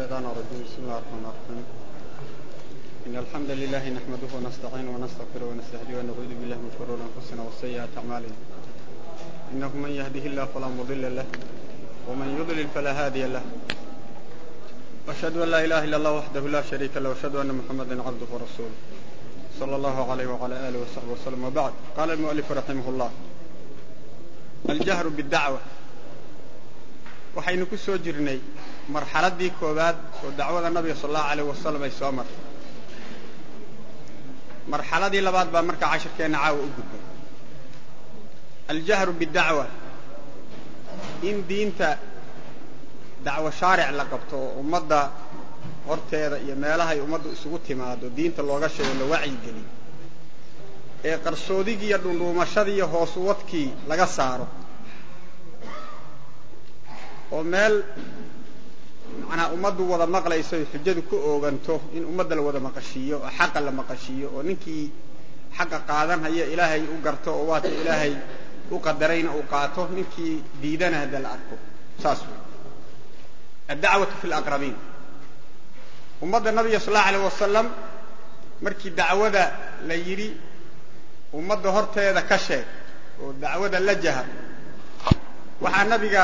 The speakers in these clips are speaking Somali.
الشيطان الرجيم بسم الله الرحمن الرحيم إن الحمد لله نحمده ونستعينه ونستغفره ونستهديه ونعوذ بالله من شرور أنفسنا وسيئات أعمالنا إنه من يهده الله فلا مضل له ومن يضلل فلا هادي له وأشهد أن لا إله إلا الله وحده لا شريك له وأشهد أن محمدا عبده ورسوله صلى الله عليه وعلى آله وصحبه وسلم وبعد قال المؤلف رحمه الله الجهر بالدعوة waxaynu ku soo jirnay marxaladii koowaad oo dacwada nabiga sal allahu alayh wasalam ay soo martay marxaladii labaad baa markaa cashirkeenna caawa u gudbay aljahru bidacwa in diinta dacwo shaaric la qabto oo ummadda horteeda iyo meelahay ummaddu isugu timaado diinta looga sheego la wacyigeliyo ee qarsoodigii iyo dhundhuumashadii iyo hoos uwadkii laga saaro oo meel macnaa ummaddu wada maqlayso ay xujadu ku ooganto in ummadda la wada maqashiiyo oo xaqa la maqashiiyo oo ninkii xaqa qaadanhaya ilaahay u garto oo waata ilaahay u qadarayna uu qaato ninkii diidana hadda la arko saas wey addacwatu fi laqrabiin ummadda nabiga sal allau alayh wasalam markii dacwada la yidhi ummadda horteeda ka sheeg oo dacwada la jahar waxaa nabiga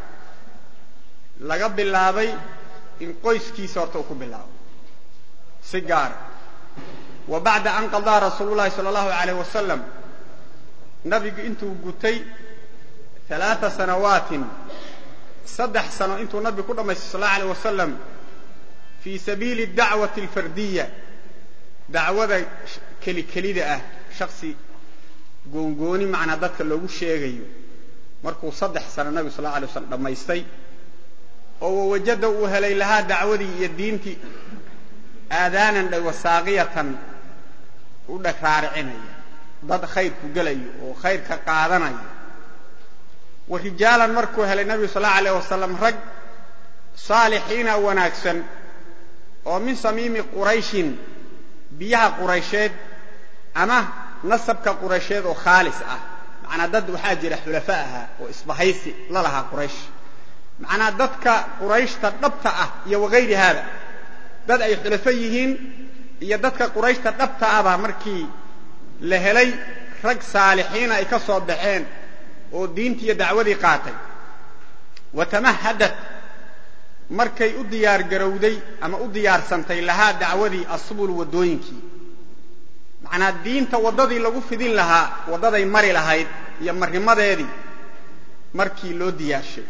laga bilaabay in qoyskiisa horta uu ku bilaabo si gaara wa bacda an qadaa rasuulu llahi sala allahu alayh wasalam nabigu intuu gutay alaaa sanawaatin saddex sano intuu nabigu ku dhammaystay sal allahu alayh wasalam fii sabiili dacwati alfardiya dacwada keli kelida ah shaksi goongooni macnaa dadka loogu sheegayo markuu saddex sano nabigu sal la alay waslam dhammaystay oo wawajada uu helay lahaa dacwadii iyo diintii aadaanan dhawasaaqiyatan u dhagraaricinaya dad khayrku gelayo oo khayrka qaadanaya wa rijaalan markuu helay nabigu sal allau alayh wasalam rag saalixiina wanaagsan oo min samiimi qurayshin biyaha quraysheed ama nasabka quraysheed oo khaalis ah macnaa dad waxaa jira xulafa ahaa oo isbahaysi la lahaa quraysh macnaa dadka qurayshta dhabta ah iyo wagayri haada dad ay xulafo yihiin iyo dadka qurayshta dhabta ahba markii la helay rag saalixiina ay ka soo baxeen oo diintii iyo dacwadii qaatay wa tamahadat markay u diyaar garowday ama u diyaarsantay lahaa dacwadii asubul waddooyinkii macnaa diinta waddadii lagu fidin lahaa waddaday mari lahayd iyo marnimadeedii markii loo diyaarshay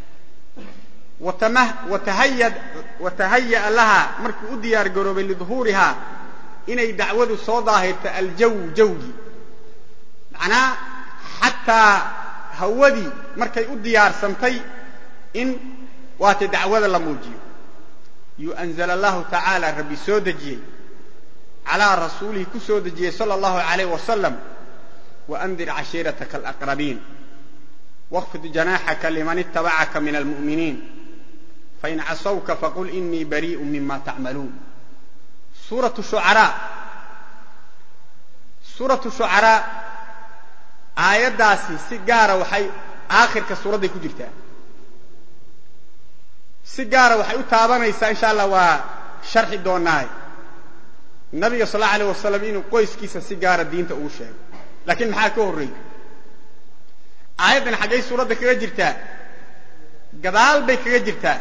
watahaya'a lahaa markuu u diyaar garoobay liduhuurihaa inay dacwadu soo daahirto aljaw jawgii macnaa xataa hawadii markay u diyaarsantay in waata dacwada la muujiyo yuu anzala allahu tacaala rabbi soo dejiyey calaa rasuulihi ku soo dejiyey sala allahu alayh wasalam waandir cashiirataka alaqrabiin wاkfid janaaxaka liman itabacaka min almu'miniin fain casawka faqul inii bariiءu mima tacmaluun suuratu shucaraa suuratu shucaraa aayaddaasi si gaara waxay aakhirka suuradday ku jirtaa si gaara waxay u taabanaysaa insha allah waa sharxi doonaaye nabiga sal allau alayh wasalam inuu qoyskiisa si gaara diinta ugu sheego laakiin maxaa ka horreeyey aayaddan xaggay suuradda kaga jirtaa gadaal bay kaga jirtaa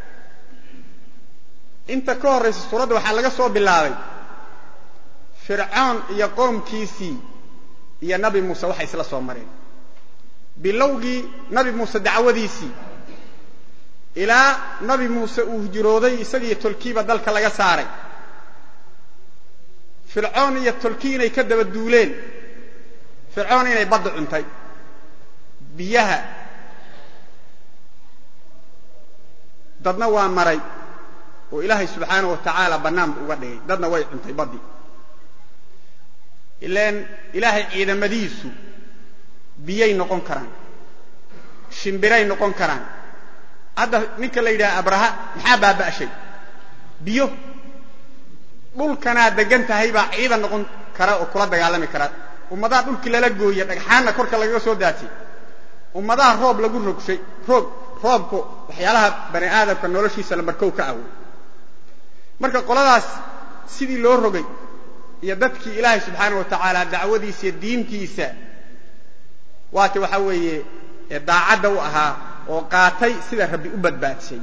inta ka horraysa suuradda waxaa laga soo bilaabay fircoon iyo qoomkiisii iyo nabi muuse waxay isla soo mareen bilowgii nabi muuse dacwadiisii ilaa nabi muuse uu hijrooday isagiiyo tolkiiba dalka laga saaray fircoon iyo tolkii inay ka daba duuleen fircoon inay badda cuntay biyaha dadna waa maray oo ilaahay subxaanahu wa tacaala bannaanba uga dhigay dadna way cuntay baddii ilaan ilaahay ciidamadiisu biyay noqon karaan shimbiray noqon karaan hadda ninka la yidhaha abraha maxaa baaba'shay biyo dhulkanaa degan tahay baa ciidan noqon kara oo kula dagaalami kara ummadaha dhulkii lala gooya dhagxaanna korka lagaga soo daatay ummadaha roob lagu rogshay roog roobku waxyaalaha bani aadamka noloshiisa lambarkow ka awoy marka qoladaas sidii loo rogay iyo dadkii ilaahay subxaana wa tacaala dacwadiisa iyo diintiisa waati waxaa weeye daacadda u ahaa oo qaatay sida rabbi u badbaadshay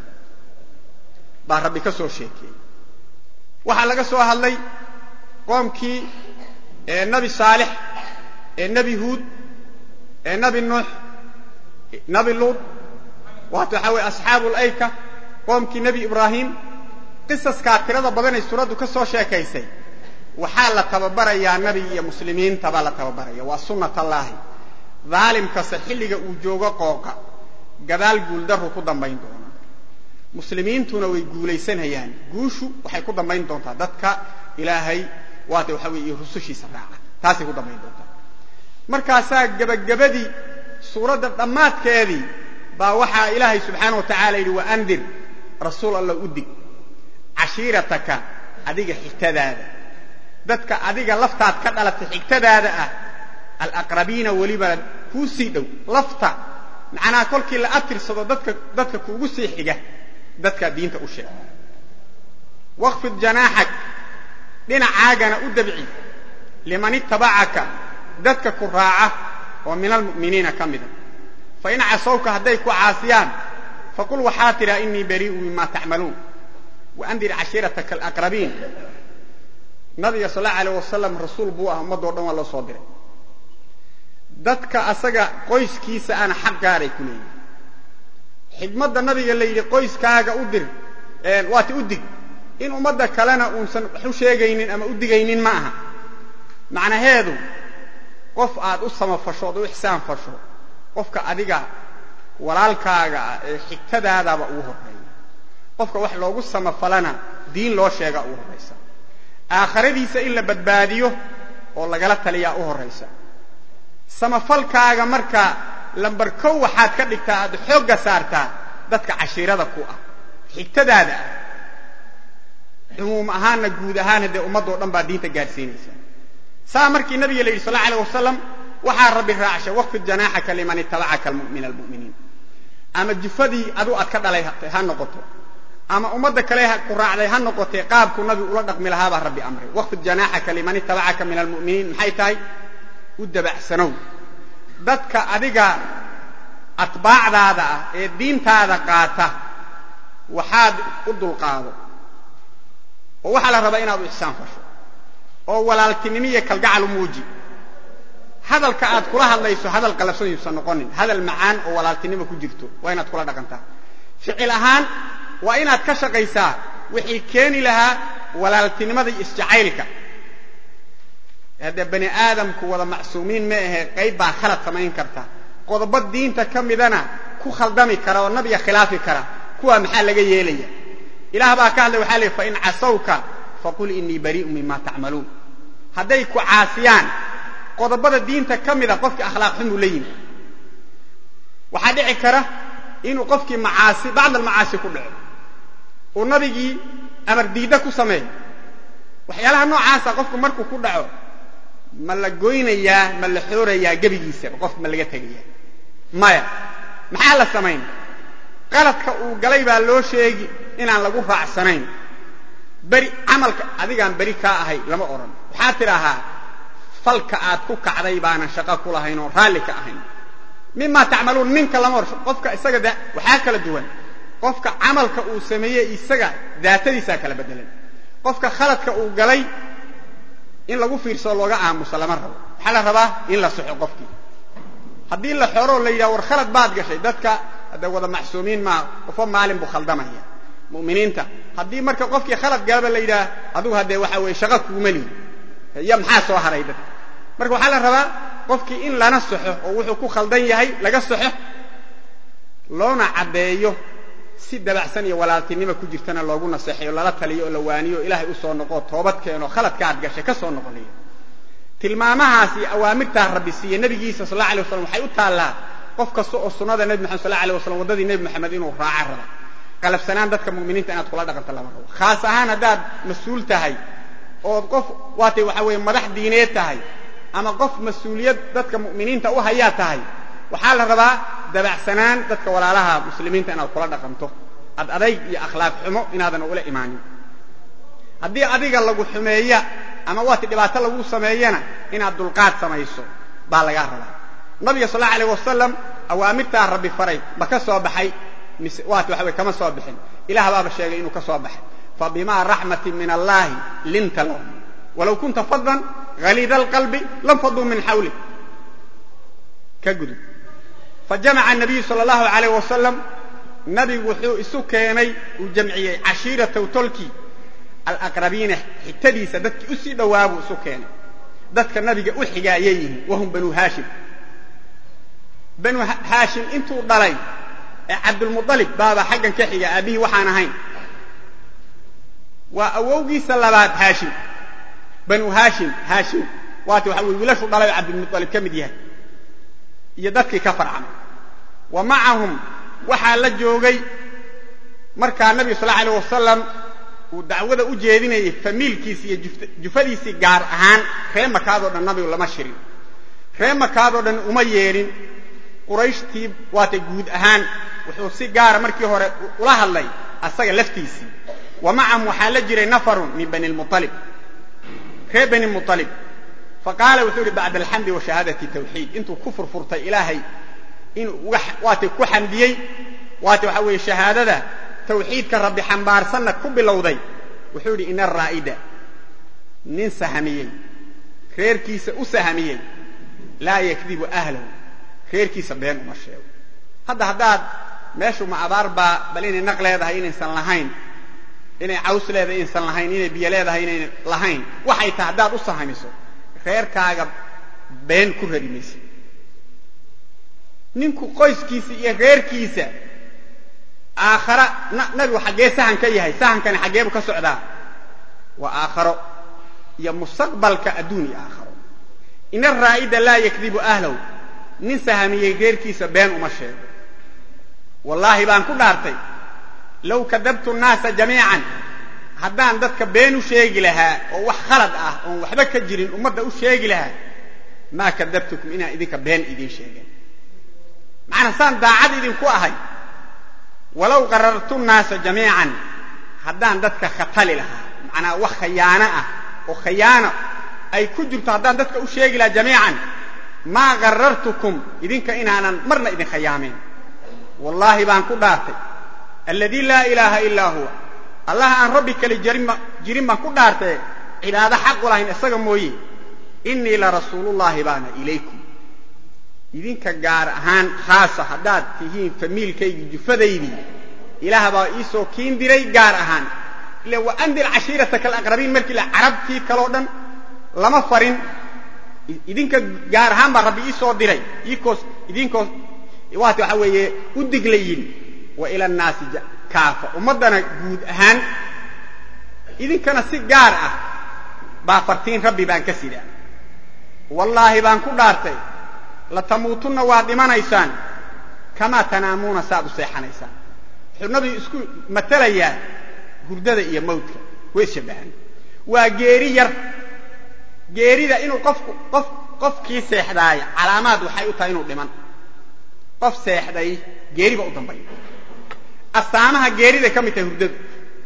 baa rabbi ka soo sheekeeyey waxaa laga soo hadlay qoomkii nebi saalix nebi huud nebi nuux nebi luud waata waxaa weye asxaabu layka qoomkii nebi ibraahim qisaskaa tirada badanay suuraddu ka soo sheekaysay waxaa la tababarayaa nebi iyo muslimiinta baa la tababaraya waa sunnat allaahi daalimkase xilliga uu joogo qooqa gadaal guuldarru ku dambayn doona muslimiintuna way guulaysanayaan guushu waxay ku dambayn doontaa dadka ilaahay waata waxaa weye iyo rusushiisa raaca taasay ku dambayn doontaa markaasaa gebagabadii suuradda dhammaadkeedii baa waxaa ilaahay subxaana wa tacala yidhi wa andir rasuul alla u dig cashiirataka adiga xigtadaada dadka adiga laftaad ka dhalatay xigtadaada ah alaqrabiina weliba kuu sii dhow lafta macnaha kolkii la atirsado dadka dadka kuugu sii xiga dadkaa diinta u sheeg waqfid janaaxak dhinacaagana u dabci liman ittabacaka dadka ku raaca oo min almu'miniina ka mida fain casawka hadday ku caasiyaan faqul waxaa tidhaa inii barii'u mima tacmaluun waandir cashiirataka alaqrabiin nabiga sal allau alayh wasalam rasuul buu ah ummadoo dhan waa loo soo diray dadka asaga qoyskiisa ana xaq gaaray ku leeyihin xidmadda nabiga la yidhi qoyskaaga u dir waati u dig in ummadda kalena uusan wax u sheegaynin ama u digaynin ma aha macnaheedu qof aad u samafasho ood u ixsaan fasho qofka adiga walaalkaaga ah ee xigtadaadaba ugu horreeya qofka wax loogu samafalana diin loo sheega ugu horraysa aakhiradiisa in la badbaadiyo oo lagala taliyaa u horraysa samafalkaaga marka lambar kow waxaad ka dhigtaa aad xoogga saartaa dadka cashiirada ku ah xigtadaada ah cumuum ahaanna guud ahaan haddee ummaddoo dhan baa diinta gaadhsiinaysa saa markii nabiga la yidhi sal alla alay wasalam waxaa rabbi raacshay waqfid janaaxaka liman ittabacaka min almu'miniin ama jufadii adu aad ka dhalay ha noqoto ama ummadda kale ku raacday ha noqotee qaabku nabigu ula dhaqmi lahaa baa rabbi amray waqfid janaaxaka liman ittabacaka min almu'miniin maxay tahay u dabacsanow dadka adiga atbaacdaada ah ee diintaada qaata waxaad u dulqaado oo waxaa la rabaa inaad u ixsaan fasho oo walaaltinimo iyo kalgacal u muuji hadalka aad kula hadlayso hadal qalabsan yuusan noqonin hadal macaan oo walaaltinimo ku jirto waa inaad kula dhaqantaa ficil ahaan waa inaad ka shaqaysaa wixii keeni lahaa walaaltinimada iyo isjacaylka haddee bani aadamku wada macsuumiin ma ahe qayb baa khalad samayn karta qodobo diinta ka midana ku khaldami kara oo nabiga khilaafi kara kuwaa maxaa laga yeelaya ilaah baa ka hadlay waxaa leey fain casawka faqul inii barii'u mima tacmaluun hadday ku caasiyaan qodobada diinta ka mida qofkii akhlaaq xumuu la yimi waxaa dhici kara inuu qofkii macaasi bacd almacaasi ku dhaco uu nabigii amar diidda ku sameeyo waxyaalaha noocaasa qofku markuu ku dhaco ma la goynayaa ma la xoorayaa gebigiisaba qofka ma laga tegayaa maya maxaa la samayn qaladka uu galay baa loo sheegi inaan lagu raacsanayn beri camalka adigaan beri kaa ahay lama odhan waxaad tidhaahaa falka aad ku kacday baanan shaqo ku lahayn oo raalli ka ahayn mima tacmaluun ninka lama hor qofka isaga da waxaa kala duwan qofka camalka uu sameeyey isaga daatadiisaa kala bedelan qofka khaladka uu galay in lagu fiirsoo looga aamuso lama rabo waxaa la rabaa in la soxo qofkii haddii la xoroo la yidhaha war khalad baad gashay dadka hadda wada macsuumiin maa qofo maalin buu khaldamaya mu'miniinta haddii marka qofkii khalad galaba la yidhaha adugu haddee waxa weeye shaqa kuuma lihi iyo maxaa soo haray dadka marka waxaa la rabaa qofkii in lana soxo oo wuxuu ku khaldan yahay laga soxo loona caddeeyo si dabacsan iyo walaaltinima ku jirtana loogu naseexayo lala taliyo oo la waaniyo o ilaahay u soo noqoo toobad keeno khaladka aad gashay ka soo noqonayo tilmaamahaas iyo awaamirtaa rabbi siiye nebigiisa sal alla alay waslam waxay u taallaa qof kasta oo sunnada nebi maxamed sal alla alay waslam waddadii nebi maxamed inuu raaca raba qalabsanaan dadka mu'miniinta inaad kula dhaqanto lama rabo khaas ahaan haddaad mas-uul tahay ood qof waatay waxa weeye madax diineed tahay ama qof mas-uuliyad dadka mu'miniinta u hayaa tahay waxaa la rabaa dabacsanaan dadka walaalaha muslimiinta inaad kula dhaqanto ad adayg iyo akhlaaq xumo inaadan ula imaanin haddii adiga lagu xumeeya ama waati dhibaato lagu sameeyana inaad dulqaad samayso baa lagaa rabaa nabiga sal allau alayh wasalam awaamirtaa rabbi faray ma ka soo baxay mise waati waxa weye kama soo bixin ilaah baaba sheegay inuu ka soo baxay fabimaa raxmatin min allahi linta lahum walow kunta fadan haliida alqalbi lam faduu min xawlik ka gudub fajamaca anabiyu sala allahu alayh wasalam nabigu wuxuu isu keenay uu jamciyey cashiirataw tolkii alaqrabiina xitadiisa dadkii u sii dhowaabuu isu keenay dadka nabiga u xigaayay yihiin wahum banu haashim banu haashim intuu dhalay ee cabdulmualib baaba xaggan ka xiga aabbihii waxaan ahayn waa awowgiisa labaad haashim banu haashim haashim waati waxa weye wiilashu dhalay oo cabdilmualib ka mid yahay iyo dadkii ka farcamay wa macahum waxaa la joogay markaa nabiga sal alay wasalam uu dacwada u jeedinayay famiilkiisi iyo jufadiisii gaar ahaan ree makaadoo dhan nabigu lama shirin ree makaadoo dhan uma yeedhin qurayshtii waata guud ahaan wuxuu si gaara markii hore ula hadlay asaga laftiisii wa macahum waxaa la jiray nafarun min bani lmualib ree bani mualib faqaala wuxuu yihi bacda alxamdi wa shahaadati tawxiid intuu ku furfurtay ilaahay inuu waata ku xamdiyey waata waxa weeye shahaadada tawxiidka rabbi xambaarsanna ku bilowday wuxuu yidhi ina araa'ida nin sahamiyey reerkiisa u sahamiyey laa yakdibu ahlahu reerkiisa been uma sheego hadda haddaad meeshu ma abaar baa bal inay naq leedahay inaysan lahayn inay caws leedahay inaysan lahayn inay biyo leedahay inayna lahayn waxay tahay haddaad u sahamiso reerkaaga been ku rari maysa ninku qoyskiisa iyo reerkiisa aakhara nabigu xaggee sahan ka yahay sahankani xaggeebu ka socdaa waa aakharo iyo mustaqbalka adduun iyo aakharo ina araa'ida laa yakdibu ahlahu nin sahamiyey reerkiisa been uma sheego wallaahi baan ku dhaartay low kadabtu nnaasa jamiican haddaan dadka been u sheegi lahaa oo wax khalad ah oon waxba ka jirin ummadda u sheegi lahaa maa kadabtukum inaan idinka been idiin sheegen macnaa saan daacad idinku ahay walow qarartu nnaasa jamiican haddaan dadka khatali lahaa macnaa wax khayaano ah oo khayaano ay ku jirto haddaan dadka u sheegi lahaa jamiican maa qarartukum idinka inaanan marna idin khayaameen wallaahi baan ku dhaartay alladii laa ilaaha ilaa huwa allaha aan rabbi kale jirin baan ku dhaartaye cibaado xaq u lahayn isaga mooye innii larasuulullaahi baana ilaykum idinka gaar ahaan khaasa haddaad tihiin famiilkaygii jufadaydii ilaah baa iisoo kiin diray gaar ahaan ila wa andir cashiirataka alaqrabiin markii la carabtii kaloo dhan lama farin idinka gaar ahaan baa rabbi iisoo diray iikoos idinkoos waati waxa weeye u digla yidhi wa ila annaasi kaafa ummaddana guud ahaan idinkana si gaar ah baa fartiin rabbi baan ka sidaa wallaahi baan ku dhaartay latamuutunna waad dhimanaysaan kamaa tanaamuuna saaad u seexanaysaan wuxuu nabigu isku matalayaa hurdada iyo mawdka way ishabbahan waa geeri yar geerida inuu qofku qof qofkii seexdaaya calaamaad waxay u tahay inuu dhiman qof seexday geeriba u dambaya astaamaha geeriday ka mid tahay hurdadu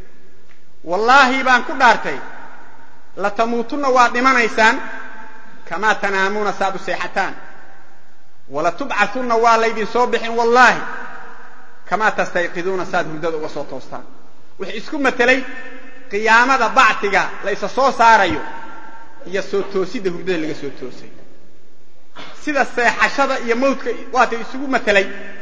wallaahi baan ku dhaartay latamuutunna waad dhimanaysaan kamaa tanaamuuna saaad u seexataan walatubcaunna waa laydin soo bixin wallaahi kamaa tastayqiduuna saaad hurdada uga soo toostaan wuxuu isku matelay qiyaamada bactiga la isa soo saarayo iyo soo toosidda hurdada laga soo toosay sida seexashada iyo mawdka waata isugu matelay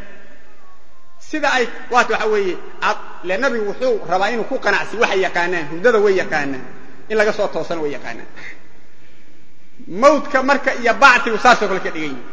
sida ay waata waxa weeye le nabigu wuxuu rabaa inuu ku qanacsi waxay yaqaanaan hurdada way yaqaanaan in laga soo toosana way yaqaanaan mawdka marka iyo bactigu saasoo kale ka dhigan yihi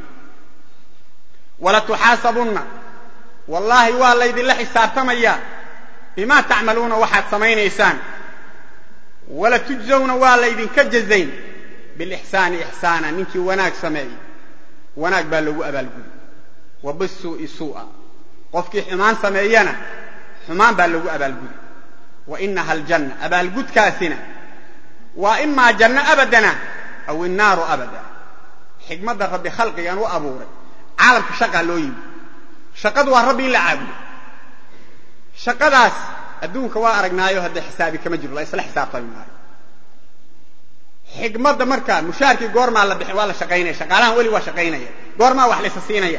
walatuxaasabunna wallaahi waa laydinla xisaabtamayaa bimaa tacmaluuna waxaad samaynaysaan walatujzawna waa laydinka jazayn bilixsaani ixsaana ninkii wanaag sameeyey wanaag baa loogu abaalgudi wa bisuu'i suu'a qofkii xumaan sameeyana xumaan baa loogu abaalgudi wa inaha aljanna abaalgudkaasina waa imaa janno abadana aw innaaru abada xikmadda rabbi khalqigan u abuuray caalamka shaqaa loo yimi shaqadu waa rabbi in la caabudo shaqadaas adduunka waa aragnaayo haddee xisaabi kama jiro la isla xisaabtami maayo xigmadda marka mushaarkii goormaa la bixin waa la shaqaynaya shaqaalahan weli waa shaqaynaya goormaa wax laysa siinaya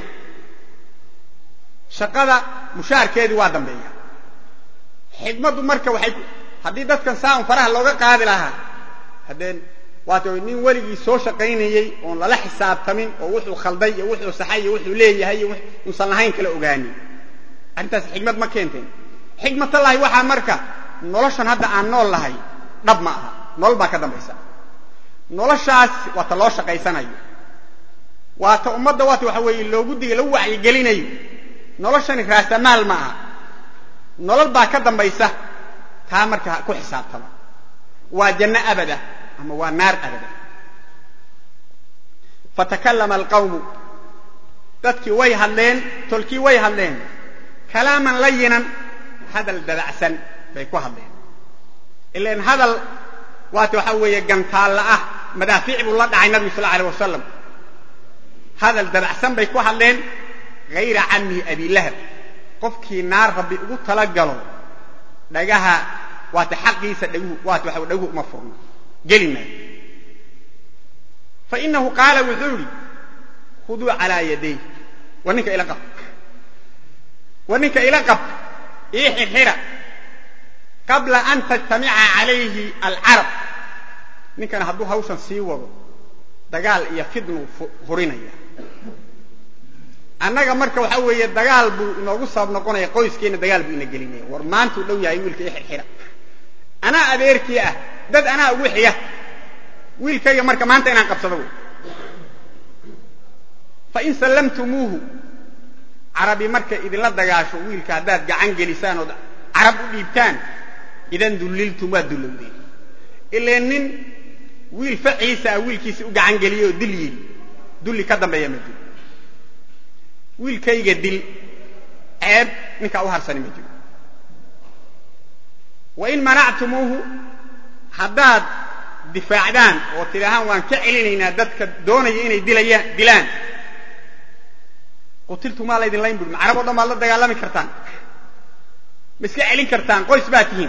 shaqada mushaarkeedii waa dambeeya xigmaddu marka waxay haddii dadkan saan faraha looga qaadi lahaa haddee waat nin weligii soo shaqaynayey oon lala xisaabtamin oo wuxuu khalday iyo wuxuu saxay iyo wuxuu leeyahay iyo uusan lahayn kala ogaanin arrintaas xigmad ma keenteen xigmatallahi waxaa marka noloshan hadda aan nool lahay dhab ma aha nolol baa ka dambaysa noloshaas waa ta loo shaqaysanayo waa ta ummadda waata waxa weeye loogu diga lagu wacyigelinayo noloshani raasamaal ma aha nolol baa ka dambaysa taa marka ku xisaabtama waa janno abada ama waa naar abada fatakallama alqawmu dadkii way hadleen tolkii way hadleen kalaaman layinan hadal dabacsan bay ku hadleen ilan hadal waata waxaa weeye gantaalla ah madaafiic buu la dhacay nabigu sal alay wasalam hadal dabacsan bay ku hadleen hayra camihi abilahab qofkii naar rabbi ugu talagalo dhagaha waata xaqiisa dhaguhu waata waxa dhaguhu uma furno geli maayo fa inahu qaala wuxuu idhi khuduu calaa yaday war ninka ila qab war ninka ila qab ii xirxira qabla an tajtamica calayhi alcarab ninkana hadduu hawshan sii wado dagaal iyo fidnuu furinaya annaga marka waxa weeye dagaal buu inoogu sabab noqonaya qoyskeenna dagaal buu ina gelinaya war maantuu dhow yahay wiilka ii xirxira anaa adeerkii ah dad anaa ugu xiga wiilkayga marka maanta inaan qabsado wy fain sallamtumuuhu carabi markay idinla dagaasho wiilka haddaad gacan gelisaan ood carab u dhiibtaan idan dulliltum waa dullowdeen ilee nin wiil faciisa ah wiilkiisi u gacan geliyey oo dil yidhi dulli ka dambeeya ma jiro wiilkayga dil ceeb ninkaa u harsani ma jiro wain manactumuuhu haddaad difaacdaan oo tidhaahaan waan ka celinaynaa dadka doonaya inay dilayaan dilaan qutiltumaa laydin layn buri ma carab o dhan baad la dagaalami kartaan ma iska celin kartaan qoys baa tihiin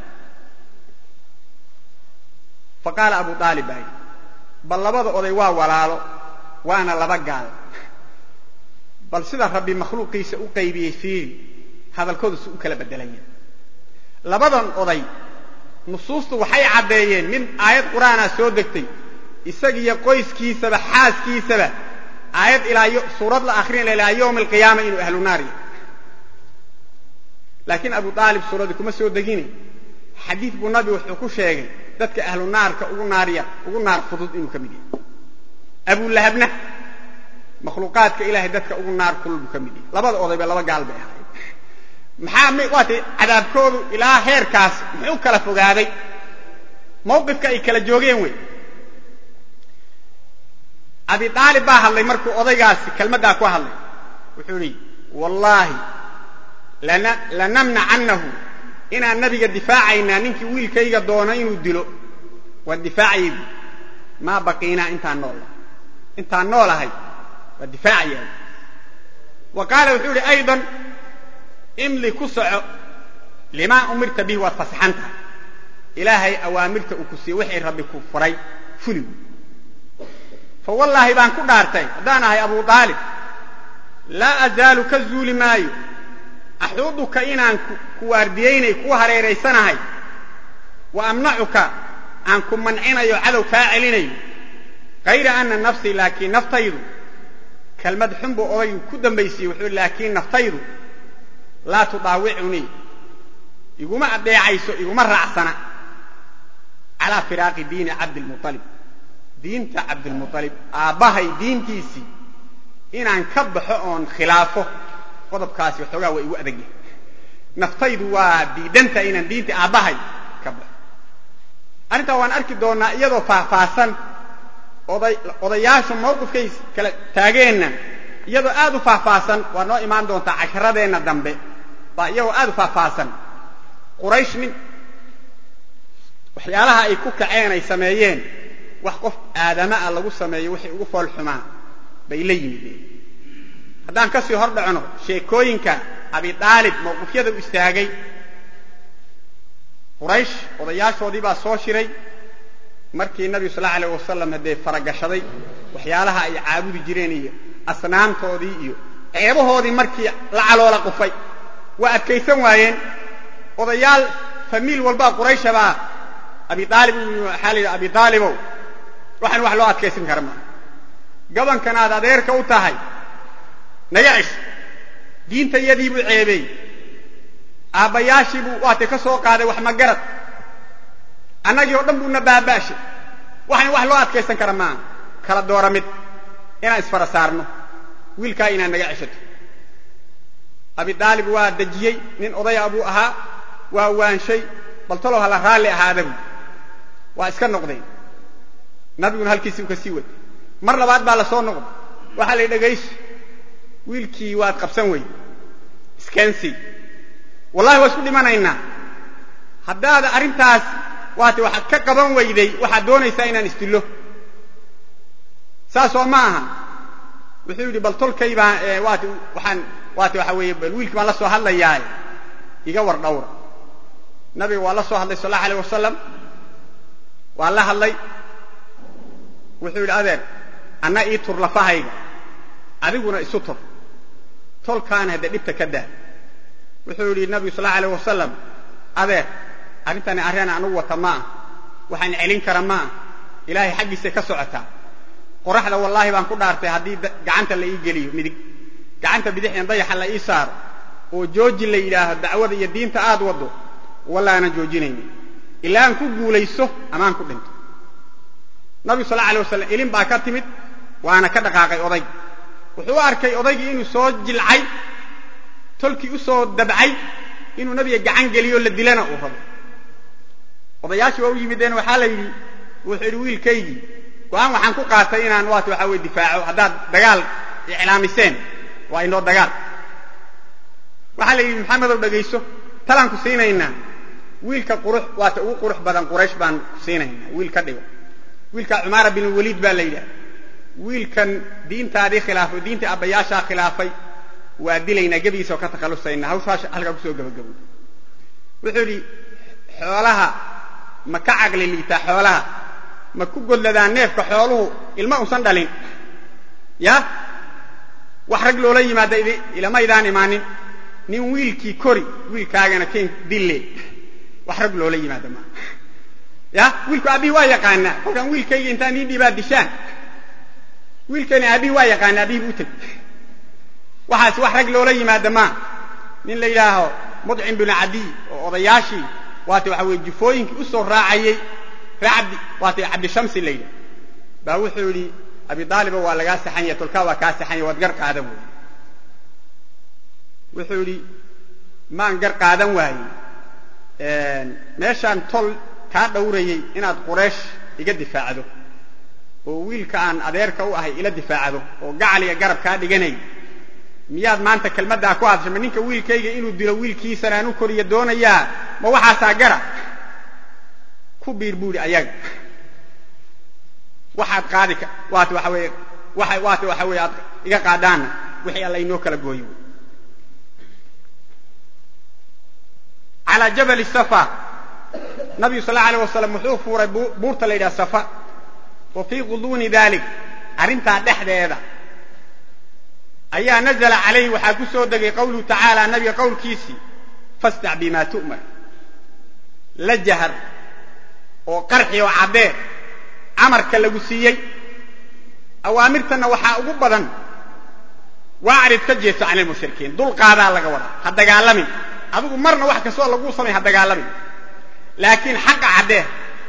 fa qaala abu aalib baa yidhi bal labada oday waa walaalo waana laba gaal bal sida rabbi makhluuqiisa u qaybiyey fiiri hadalkooda si u kala bedelanya labadan oday nusuustu waxay caddeeyeen mid aayad qur'aana soo degtay isagiyo qoyskiisaba xaaskiisaba aayad ilaa suurad la akrinaya ilaa yowmi alqiyaama inuu ahlu naar yahay laakiin abu aalib suuradii kuma soo degine xadiid buu nabi wuxuu ku sheegay dadka ahlu naarka ugu naarya ugu naar fudud inuu ka mid yahay abulahabna makhluuqaadka ilahay dadka ugu naar kulul buu ka mid yahay labada odayba laba gaal bay ahayd maxaa waatay cadaabkoodu ilaa heerkaas muxuu kala fogaaday mawqifka ay kala joogeen wey abi aalib baa hadlay markuu odaygaasi kelmaddaa ku hadlay wuxuu idhi wallaahi lanamnacannahu inaan nabiga difaacaynaa ninkii wiilkayga doono inuu dilo waan difaacayay maa baqiinaa intaan noolahay intaan noolahay waa difaacaya wa qaala wuxuu idhi aydan imli ku soco limaa umirta bihi waad fasaxan tahay ilaahay awaamirta uu ku siiyey wixii rabbi ku furay fuli fa wallaahi baan ku dhaartay haddaan ahay abu aalib laa azaalu ka zuuli maayo axuuduka inaan ku waardiyaynay ku hareeraysanahay wa amnacuka aan ku mancinayo cadow kaa celinayo kayra ana nafsii laakiin naftaydu kelmad xun buu odaygu ku dambaysiiyey wuxuu laakiin naftaydu laa tudaawicunii iguma adeecayso iguma raacsana calaa firaaqi diini cabdilmualib diinta cabdilmualib aabbahay diintiisii inaan ka baxo oon khilaafo qodobkaasi waxoogaa waa igu adag yahay naftaydu waa diidanta inaan diinta aabbahay ka baxo arrintaa waan arki doonnaa iyadoo faahfaahsan oday odayaashu mawqifkay kala taageenna iyadoo aad u faahfaahsan waa noo imaan doontaa casharadeenna dambe baa iyagoo aad u faahfaahsan quraysh nin waxyaalaha ay ku kaceen ay sameeyeen wax qof aadama ah lagu sameeyo wixii ugu fool xumaa bay la yimideen haddaan ka sii hor dhacno sheekooyinka abi aalib mawqifyada u istaagay quraysh odayaashoodii baa soo shiray markii nabigu sal allau alayh wasalam haddee faragashaday waxyaalaha ay caabudi jireen iyo asnaamtoodii iyo ceebahoodii markii la caloola qufay waa adkaysan waayeen odayaal famiil walbaa qurayshabaa abi aalib waxaa la yidhi abi aalibow waxaan wax loo adkaysan kara maa gabankan aad adeerka u tahay naga cish diinta yadii buu ceebeey aabbayaashii buu waatay ka soo qaaday wax magarad annagii oo dhan buuna baaba'shay waxaan wax loo adkaysan kara maaha kala doora mid inaan isfara saarno wiilkaa inaad naga ceshato abi aalib waa dejiyey nin odaya buu ahaa waa waanshay bal talow hala raalli ahaada buu waa iska noqdeen nabiguna halkiisii u ka sii watay mar labaad baa la soo noqday waxaa la dhegayso wiilkii waad qabsan wey iskaansii wallahi waa isku dhimanaynaa haddaad arrintaas waate waxaad ka qaban weyday waxaad doonaysaa inaan isdillo saasoo ma aha wuxuu yidhi bal tolkay baan waate waxaan waate waxa weeye bal wiilkii baan la soo hadlayaa iga war dhawra nabiga waa la soo hadlay sal allahu alayh wasalam waa la hadlay wuxuu yidhi adeer anna ii tur lafahayga adiguna isu tur tolkaana hadde dhibta ka daa wuxuu yidhi nabigu sal allau alayh wasalam adeer arrintani arrin anugu wata ma ah waxaan celin kara ma ah ilaahay xaggiisay ka socotaa qoraxda wallaahi baan ku dhaartay haddii gacanta la ii geliyo midig gacanta bidixdan dayaxa la ii saaro oo jooji la yidhaaho dacwada iyo diinta aad waddo walla aanan joojinaynin ilaa aan ku guulayso amaan ku dhinto nabigu sal alay wasalam ilin baa ka timid waana ka dhaqaaqay odayg wuxuu u arkay odaygii inuu soo jilcay tolkii u soo dabcay inuu nabiga gacan geliyo la dilana uu rabo odayaashii waa u yimideen waxaa la yidhi wuxuu yidhi wiilkaygii go-aan waxaan ku qaatay inaan waat waxa weye difaaco haddaad dagaal iclaamiseen waa inoo dagaal waxaa la yidhi maxamedow dhegayso talaan ku siinaynaa wiilka qurux waata ugu qurux badan quraysh baan ku siinaynaa wiil ka dhigo wiilka cumaara bin waliid baa la yidhaha wiilkan diintaadii khilaafay diintii abbayaashaa khilaafay waa dilaynaa gebigiisa oo ka takhallusaynaa hawshaas halkaa kusoo gabagabo wuxuu yidhi xoolaha ma ka caqli liitaa xoolaha ma ku godladaan neefka xooluhu ilma usan dhalin ya wax rag loola yimaada ilamaydaan imaanin nin wiilkii kori wiilkaagana ken dille wax rag loola yimaada maa ya wiilku aabbihi waa yaqaanaa kolkaan wiilkayga intaan ii dhiibaa dishaan wiilkani aabbihi waa yaqaana aabbihi bu u teg waxaas wax rag loola yimaada maa nin la yidhaaho mudcim binu cadiy oo odayaashii waate waxa weye jufooyinkii u soo raacayey ree cabdi waate cabdishamsi la yidhah baa wuxuu yidhi abi aaliba waa lagaa saxanya tolkaa waa kaa saxanya waad gar qaadan waaye wuxuu yidhi maan gar qaadan waaye meeshaan tol kaa dhowrayey inaad quraysh iga difaacdo oo wiilka aan adeerka u ahay ila difaacdo oo gacaliga garab kaa dhiganay miyaad maanta kelmaddaa ku hadashay ma ninka wiilkayga inuu dilo wiilkiisana aan u koriyo doonayaa ma waxaasaa gara ku biir buuri ayaga waxaad qaadi waate waxa weye waa waate waxa weye aad iga qaadaanna wixii alla inoo kala gooyo calaa jabali safa nabigu sal allau alayh wasalam wuxuu fuuray buurta la yidhaha safa wa fii quduuni dalik arrintaa dhexdeeda ayaa nazla calayhi waxaa ku soo degay qawluhu tacaala nabiga qowlkiisii fastac bima tu'mar la jahar oo qarxi oo caddee amarka lagu siiyey awaamirtanna waxaa ugu badan waacrid ka jeeso can ilmushrikiin dulqaadaa laga wadaa ha dagaalamin adigu marna wax kastoo laguu samay ha dagaalamin laakiin xaqa caddee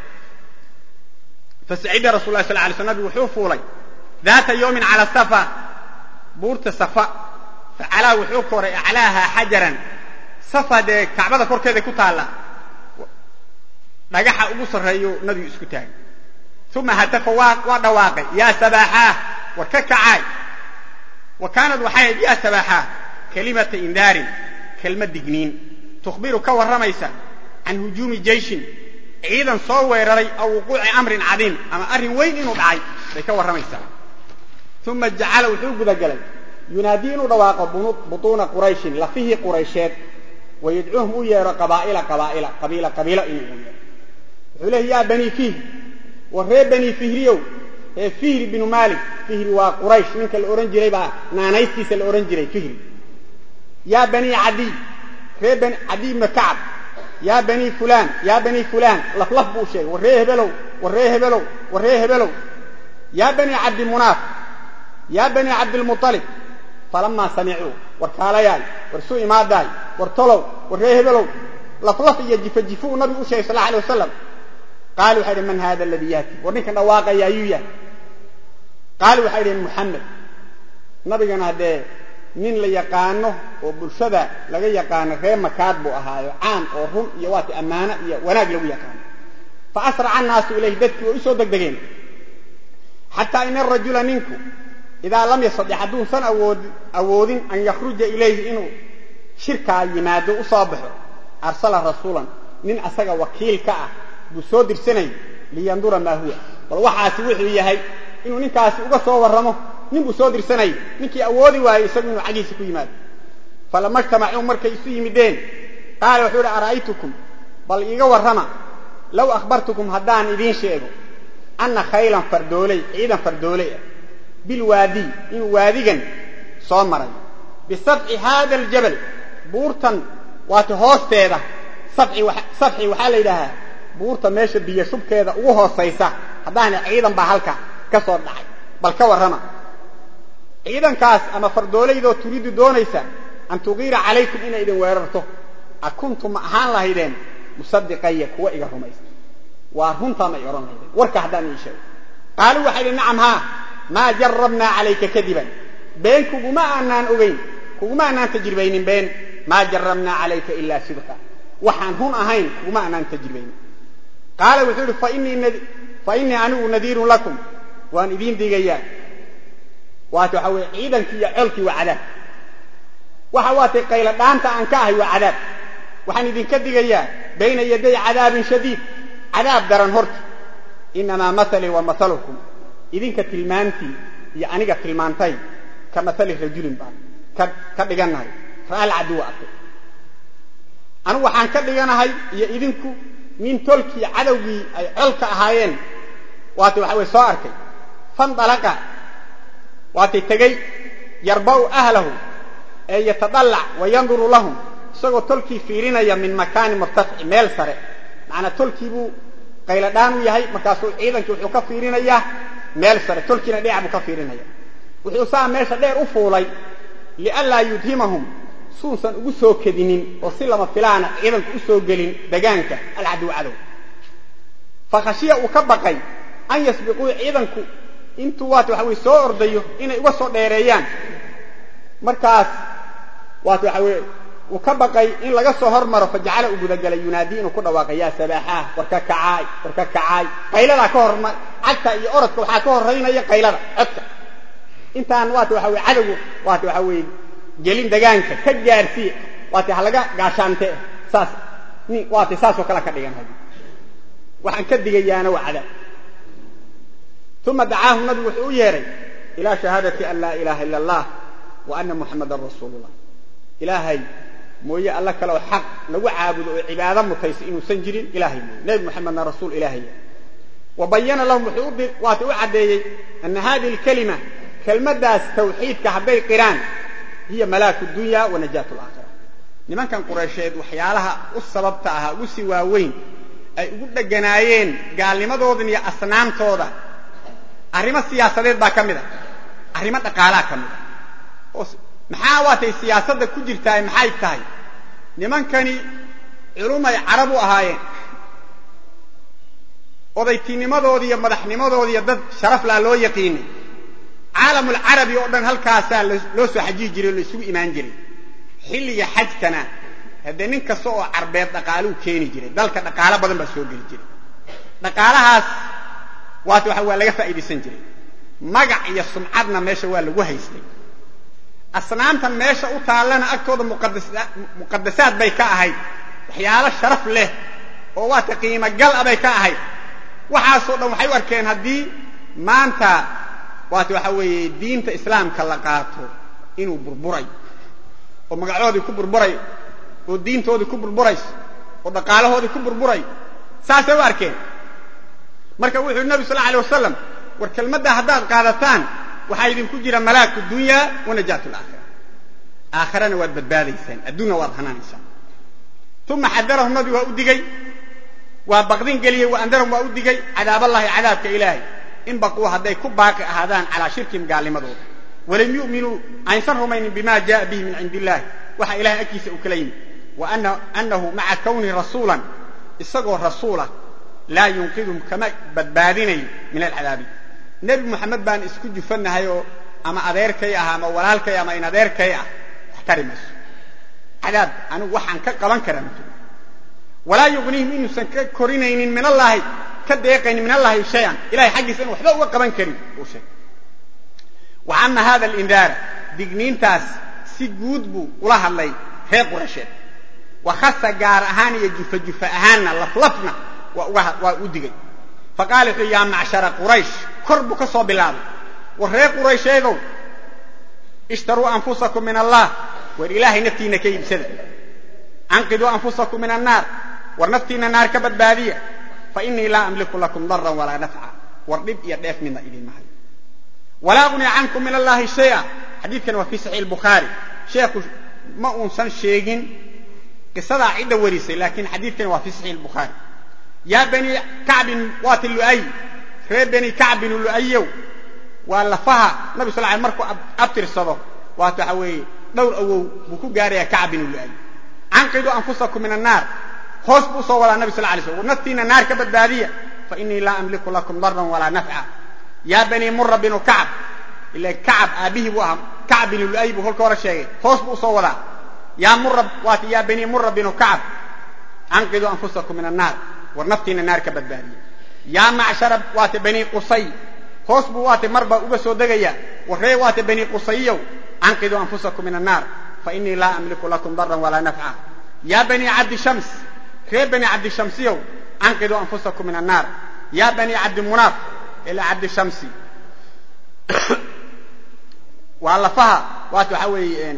fasacida rasul lah sal lay sl nabigu wuxuu fuulay daata yawmin cala safa buurta safa facalaa wuxuu koray aclaaha xajaran safa dee kacbada korkeeda ku taalla dhagaxa ugu sarreeyo nabigu isku taagay uma hatafa waa dhawaaqay yaa sabaaxaah war ka kacaay wa kaanad waxay ahayd yaa sabaaxaah kalimata indaarin kelmad digniin tukhbiru ka warramaysa can hujuumi jeyshin ciidan soo weeraray aw wuquuci amrin cadiim ama arrin weyn inuu dhacay bay ka warramaysaa uma jacala wuxuu gudagalay yunaadii inuu dhawaaqo butuuna qurayshin lafihii quraysheed wayadcuuhum u yeero qabaa'ila qabaa'ila qabiila qabiilo inuu u yeero wuxuu leeyahy yaa banii fihri war ree banii fihriyow ee fihri binu maalik fihri waa quraysh ninka la odhan jiray baa naanaystiisa la odhan jiray fihri yaa banii cadiy ree bani cadiy ibna kacab yaa banii fulaan yaa banii fulaan laflaf buu sheegay war ree hebelow war ree hebelow war ree hebelow yaa banii cabdimunaaf yaa banii cabdilmualib falamaa samicuu war kaalayaay war isu imaadaay war tolow war ree hebelow laflaf iyo jifa jifu uu nabigu u sheegay sal alla alay wasalam qaalu waxay idhi man hada aladii yaati war ninkan dhawaaqaya ayuu yahay qaalu waxay idhaheen muxamed nabigana haddee nin la yaqaano oo bulshada laga yaqaano ree makaad buu ahaayo caan oo run iyo waati ammaano iyo wanaag lagu yaqaano fa asraca annaasu ilayhi dadkii way u soo degdegeen xataa ina arajula ninku idaa lam yastadex hadduusan awoodin an yakhruja ilayhi inuu shirkaa yimaado u soo baxo arsala rasuulan nin asaga wakiil ka ah buu soo dirsanayay liyandura maa huwa bal waxaasi wuxuu yahay inuu ninkaasi uga soo warramo nin buu soo dirsanayay ninkii awoodi waayey isagu inuu xaggiisa ku yimaado falama ijtamacuu markay isu yimideen qaala wuxuu ihi ara'aytukum bal iiga warrama low akhbartukum haddaan idiin sheego anna khaylan fardooley ciidan fardooley ah bilwaadiy inuu waadigan soo maray bisabci haada aljabal buurtan waata hoosteeda sabci waxaa la yidhaahaa buurta meesha biyo shubkeeda ugu hoosaysa haddaana ciidan baa halka ka soo dhacay bal ka warrama ciidankaas ama fardooleydoo turiidu doonaysa an tugiira calaykum inay idin weerarto a kuntum ma ahaan lahaydeen musadiqaya kuwa iga rumaysa waa runtaan ay odhan lahaydeen warka haddaan ii sheego qaaluu waxay idhi nacam haa maa jarabnaa calayka kadiban been kuguma aanaan ogeyn kuguma aanaan tajribaynin been maa jarabnaa calayka ilaa sidqa waxaan run ahayn kuguma aanaan tajribaynin qaala wuxuu ihi fa innii anigu nadiirun lakum waan idiin digayaa waata waxaa weye ciidankii iyo colkii waa cadaab waxa waatay qaylo dhaanta aan ka ahay waa cadaab waxaan idinka digayaa bayna yaday cadaabin shadiid cadaab daran horta inamaa mahalii wa mahalukum idinka tilmaantii iyo aniga tilmaantay ka mahali rajulin baan ka dhiganahay ra'al caduwa arkay anigu waxaan ka dhiganahay iyo idinku nin tolkii cadowgii ay colka ahaayeen waatay waxa weye soo arkay fandalaqa waatay tegey yarba'u ahlahu ee yatadallac wa yanduru lahum isagoo tolkii fiirinaya min makaani murtafici meel sare macnaa tolkii buu qayladhaan u yahay markaasuu ciidankii wuxuu ka fiirinayaa meel sare tolkiina dhinac buu ka fiirinaya wuxuu saa meesha dheer u fuulay lianlaa yudhimahum suusan ugu soo kedinin oo si lama filaana ciidanku u soo gelin degaanka alcadow cadow fa khashiya uu ka baqay an yasbiquu ciidanku intuu waata waxa weye soo ordayo inay uga soo dheereeyaan markaas waata waxa weye uu ka baqay in laga soo hormaro fajacala uu gudagalay yunaadii inuu ku dhawaaqay yaa sabaaxaah war ka kacaay war ka kacaay qayladaa ka horma cagta iyo orodka waxaa ka horaynaya qaylada codka intaan waata waxa weye cadowgu waata waxa weye gelin degaanka ka gaarsiiye waata halaga gaashaante saas ni waata saasoo kale ka dhigan hadi waxaan ka digayaana waa cadaab uma dacaahu nabigu wuxuu u yeehay ilaa shahaadati an laa ilaaha ila allah wa ana muxamadan rasuulu llah ilaahay mooye alla kale oo xaq lagu caabudo oo cibaado mutaysa inuusan jirin ilahay mooye nebi moxamedna rasuul ilaahaya wa bayana lahum wuxuu waata u caddeeyey ana hadihi alkalima kelmaddaas tawxiidka hadday qiraan hiya malaaku dunya wa najaat alaakhira nimankan qureysheed waxyaalaha u sababta ahaa ugu sii waaweyn ay ugu dheganaayeen gaalnimadoodan iyo asnaamtooda arrimo siyaasadeed baa ka mid a arrimo dhaqaalaa ka mid a oo maxaa waatay siyaasadda ku jirtaa maxay tahay nimankani culumay carab u ahaayeen odaytinimadoodi iyo madaxnimadoodi iyo dad sharaf laa loo yaqiinay caalamulcarabi oo dhan halkaasaa loo soo xajiyi jiray oo la isugu imaan jiray xilliga xajkana haddee nin kasta oo carbeed dhaqaaluu keeni jiray dalka dhaqaalo badan baa soo geli jiray dhaqaalahaas waata waxa waa laga faa'iidaysan jiray magac iyo sumcadna meesha waa lagu haystay asnaamtan meesha u taallana agtooda muqadasaad bay ka ahayd waxyaalo sharaf leh oo waata qiimo gal a bay ka ahayd waxaasoo dhan waxay u arkeen haddii maanta waata waxa weeye diinta islaamka la qaato inuu burburay oo magacoodii ku burburay oo diintoodii ku burburayso oo dhaqaalahoodii ku burburay saasay u arkeen marka wuxuu yidhi nabi sal alla alay wasalam war kelmaddaa haddaad qaadataan waxaa idinku jira malaaku dunyaa wa najaatu alaakhira aakhirana waad badbaadaysaan adduunna waad hanaanaysaan uma xadarahum nabigu waa u digey waa baqdin geliyey wa andarahum waa u digey cadaaballahi cadaabka ilaahay in baquu hadday ku baaqi ahaadaan calaa shirkihim gaalnimadooda walam yu'minuu aynsan rumaynin bima jaءa bihi min cindi illahi waxa ilahay agtiisa uu kala yimid wa annahu maca kawnihi rasuulan isagoo rasuulah laa yunqidhum kama badbaadinayo min alcadaabi nebi moxamed baan isku jufannahay oo ama adeerkay ah ama walaalkay ama in adeerkay ah wax tari mayso cadaab anigu waxaan ka qaban karaa ma jiro walaa yugnihim inuusan ka korinaynin min allaahi ka deeqaynin min allahi shay-an ilahay xaggiisa inu waxba uga qaban karin uu sheegay wa ama hada alindaara digniintaas si guud buu ula hadlay reer qurasheed wa khasa gaar ahaan iyo jufa jufa ahaanna laflafna waa u digay faqaala wuxuu yaa macshara quraysh kor buu ka soo bilaabay war reer quraysheedow ishtaruu anfusakum min allah war ilaahay naftiinna ka iibsada anqiduu anfusakum min annaar war naftiinna naar ka badbaadiya fa inii laa amliku lakum daran walaa nafca war dhib iyo dheef midna idinma hayo walaa ugni cankum min allahi shaya xadiidkan waa fii saxiix bukhaari sheekhu ma uusan sheegin qisadaa cidda warisay laakiin xadiidkan waa fii saxiix bukhaari yaa bani kacbin waati lu'ay reer bani kacbin lu'ayow waa lafaha nabi sal l markuu abtirsado waat waxa weeye dhowr awow buu ku gaarayaa kacbin lu'ay canqiduu anfusakum min annaar hoos buu usoo wadaa nabi sal lay slm war naftiina naar ka badbaadiya fa inii laa amliku lakum daran walaa nafca yaa bani mura binu kacb ila kacab aabbihii buu ahaa kacb binu lu'ay buu kolka hore sheegay hoos buu usoo wadaa yaa mura waati yaa bani mura binu kacb canqiduu anfusakum min annaar war naftiina naar ka badbaadiya yaa macshara waate bani qusay hoos buu waate marba uga soo degaya warree waate bani qusayiyow canqiduu anfusakum min annaar fa inii laa amliku lakum daran walaa nafca yaa bani cabdi shams reer bani cabdi shamsiyow canqiduu anfusakum min annaar yaa bani cabdi munaaf ila cabdi shamsi waa lafaha waate waxaa weeye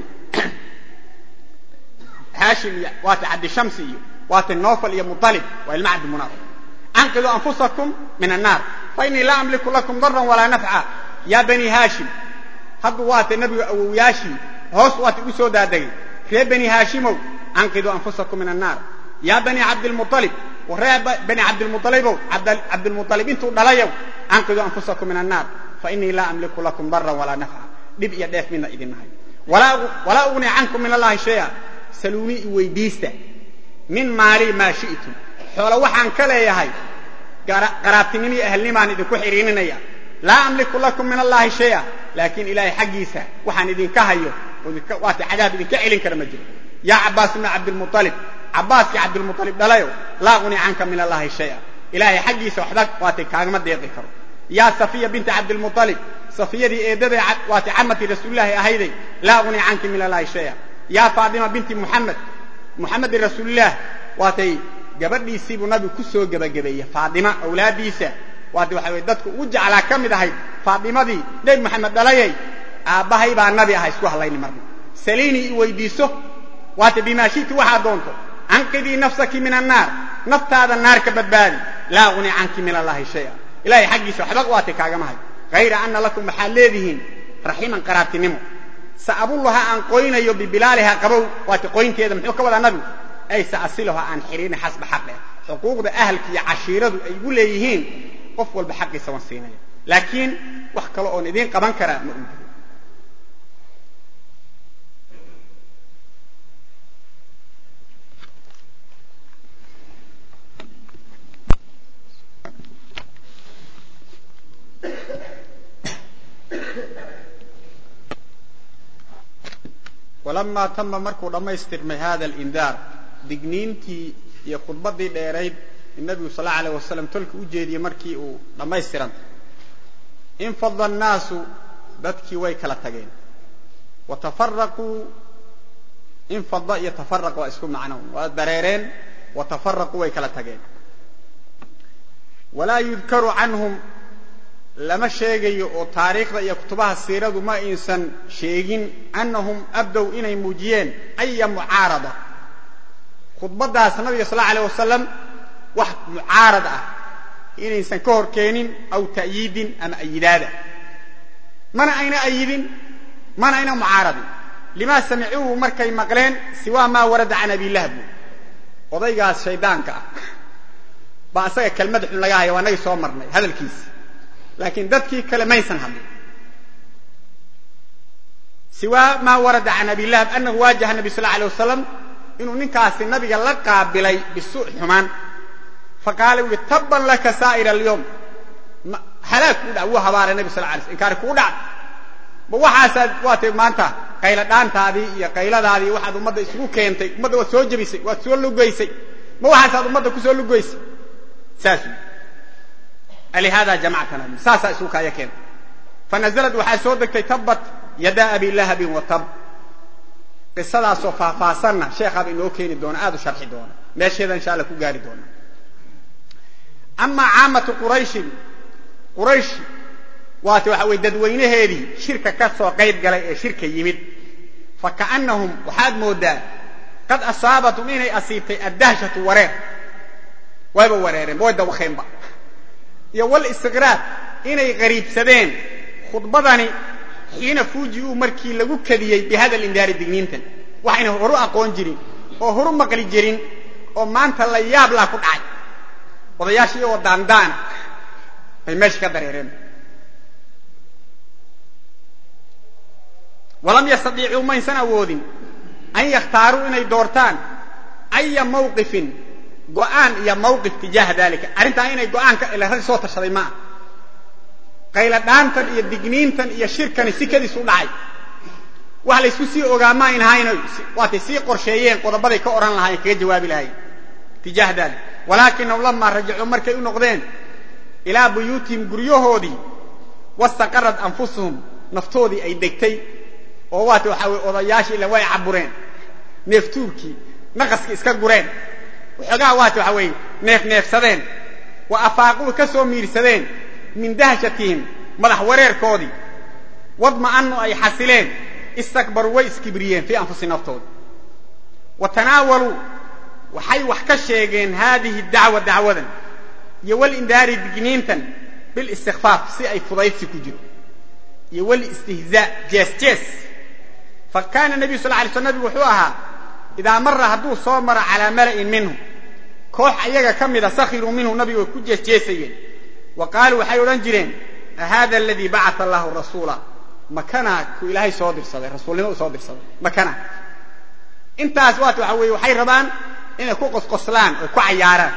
haashim iyo waate cabdi shamsi iyo waate nofal iyo mualib waa ilma cabdi munaaf canqiduu anfusakum min annaar fa inii laa amliku lakum daran walaa nafca yaa bani haashim haddu waate nebiga awowyaashii hoos waate ugu soo daadegay reer bani haashimow canqiduu anfusakum min annaar yaa bani cabdilmualib waree bani cabdilmualibow cabdilmualib intuu dhalayow canqiduu anfusakum min annaar fa inii laa amliku lakum daran walaa nafca dhib iyo dheef midna idinnahay walaa ugni cankum min allahi shaya saluunii i weydiista min maalii maa shi'tum xoolo waxaan ka leeyahay qaraabtinimo iyo ahalnimaan idinku xidhiininaya laa amliku lakum min allahi shaya laakiin ilaahay xaggiisa waxaan idinka hayo waate cadaab idinka celin kara ma jiro yaa cabbaas ibna cabdilmualib cabbaaskii cabdilmualib dhalayo laa ugni canka min allahi shaya ilaahay xaggiisa waxba waate kaagama deeqi karo yaa safiya binta cabdilmualib safiyadii eedaday waate camati rasuulilaahi ahayday laa ugni canki min allahi shaya yaa faatima binti muxamed muxamedin rasuulilaah waatay gabadhiisiibuu nabigu ku soo gebagabeeyey faatima awlaaddiisa waate waxa weye dadku ugu jeclaa ka mid ahayd faatimadii nebi moxamed dhalayay aabbahay baa nabi aha isku hadlayni marna saliinii i weydiiso waate bimaa shiti waxaad doonto canqidii nafsaki min annaar naftaada naar ka badbaadi laa ugni canki min allahi shaya ilahay xaggiisa waxba waate kaagama hay hayra ana lakum waxaad leedihiin raximan qaraabtinimo sa'abulluha aan qoynayo bibilaaliha qabow waate qoynteeda muxuu ka wadaa nabigu ay sa'asiluha aan xiriirin xasba xaqeh xuquuqda ahalka iyo cashiiradu ay igu leeyihiin qof walba xaqiisa waan siinaya laakiin wax kale oon idiin qaban karaa ma uu jiro walamaa tama markuu dhammaystirmay hada alindaar digniintii iyo khudbaddii dheerayd in nabigu sal alla alayh wasalam tolka u jeediyey markii uu dhammaystirantay infada annaasu dadkii way kala tageen wa tafaraquu infada iyo tafaraq waa isku macno waa dareereen wa tafaraquu way kala tageen walaa yudkaru canhum lama sheegayo oo taariikhda iyo kutubaha siiradu ma aysan sheegin annahum abdow inay muujiyeen aya mucaarada khudbadaas nabiga sal allau alayh wasalam wax mucaarad ah inaysan ka hor keenin aw ta'yiidin ama ayidaada mana ayna ayidin mana ayna mucaaradin limaa samicuuhu markay maqleen siwaa maa warada can abilahab odaygaas shaydaanka ah baa isaga kelmad xun laga haya waa nagii soo marnay hadalkiisi laakiin dadkii kale maysan hadlin siwaa maa warada can abilahab anahu waajaha nabi sal alay wasalam inuu ninkaasi nabiga la qaabilay bisu xumaan faqaala u yihi tabban laka saa'ira alyowm halaag kuu dhac wuu habaaray nabi sal lay sl inkaari kuu dhac ma waxaasaad waatay maanta qayla dhaantaadii iyo qayladaadii waxaad ummadda isugu keentay ummadda waad soo jebisay waad soo lugaysay ma waxaasaad ummadda kusoo lugaysay saas alihaada jamactana saasaa isugu kaaya keentay fanazalad waxaa soo degtay tabbat yadaa abi lahabin wa tab qisadaasoo faahfaahsanna sheekhaaba inoo keeni doona aad u sharxi doona meesheeda insha alla ku gaari doona amaa caamatu qurayshin quraysh waate waxa weye dadweynaheedii shirka ka soo qayb galay ee shirka yimid fa ka'annahum waxaad mooddaa qad asaabatum inay asiibtay addahshatu wareer wayba wareereen way dawakeenba iyo wal istiqraad inay qariibsadeen khudbadani xiina fuuji'uu markii lagu kadiyey bihada lindaari digniintan waxayna horu aqoon jirin oo horu maqli jirin oo maanta la yaab laa ku dhacay odayaasha iyagoo daandaana bay meesha ka dareereen walam yastadiicuu maysan awoodin an yakhtaaruu inay doortaan aya mawqifin go'aan iyo mawqif tijaaha dalika arrintaa inay go'aanka ila rag soo tashaday maaha qayla dhaantan iyo digniintan iyo shirkani si kadiis u dhacay wax laysku sii ogaa ma ayn ahayno waatay sii qorsheeyeen qodobaday ka odhan lahaayeen kaga jawaabi lahayen tijaah dalik walaakinahum lamaa rajacuu markay u noqdeen ilaa buyuutihim guryahoodii wastaqarad anfusuhum naftoodii ay degtay oo waata waxaa weye odayaashii ila way cabureen neeftuurkii naqaskii iska gureen waxoogaa waata waxaa weeye neefneefsadeen wa afaaquu ka soo miirsadeen min dahshatihim madax wareerkoodii wadma'anu ay xasileen istakbaruu way iskibriyeen fii anfusi naftooda wa tanaawaluu waxay wax ka sheegeen haadihi dacwa dacwadan iyo walindaari digniintan bilistikfaaf si ay fudaydsi ku jiro iyo walistihzaa jees jees fa kaana nebiyu sal lay sl nabigu wuxuu ahaa idaa mara hadduu soo maro calaa mala'in minhum koox ayaga ka mida sakhiruu minhu nabigu way ku jeesjeesayeen wa qaaluu waxay odhan jireen ahada aladii bacata allahu rasuula makanaa ku ilaahay soo dirsaday rasuulnimo u soo dirsaday makana intaas waat waxa weeye waxay rabaan inay ku qosqoslaan oy ku cayaaraan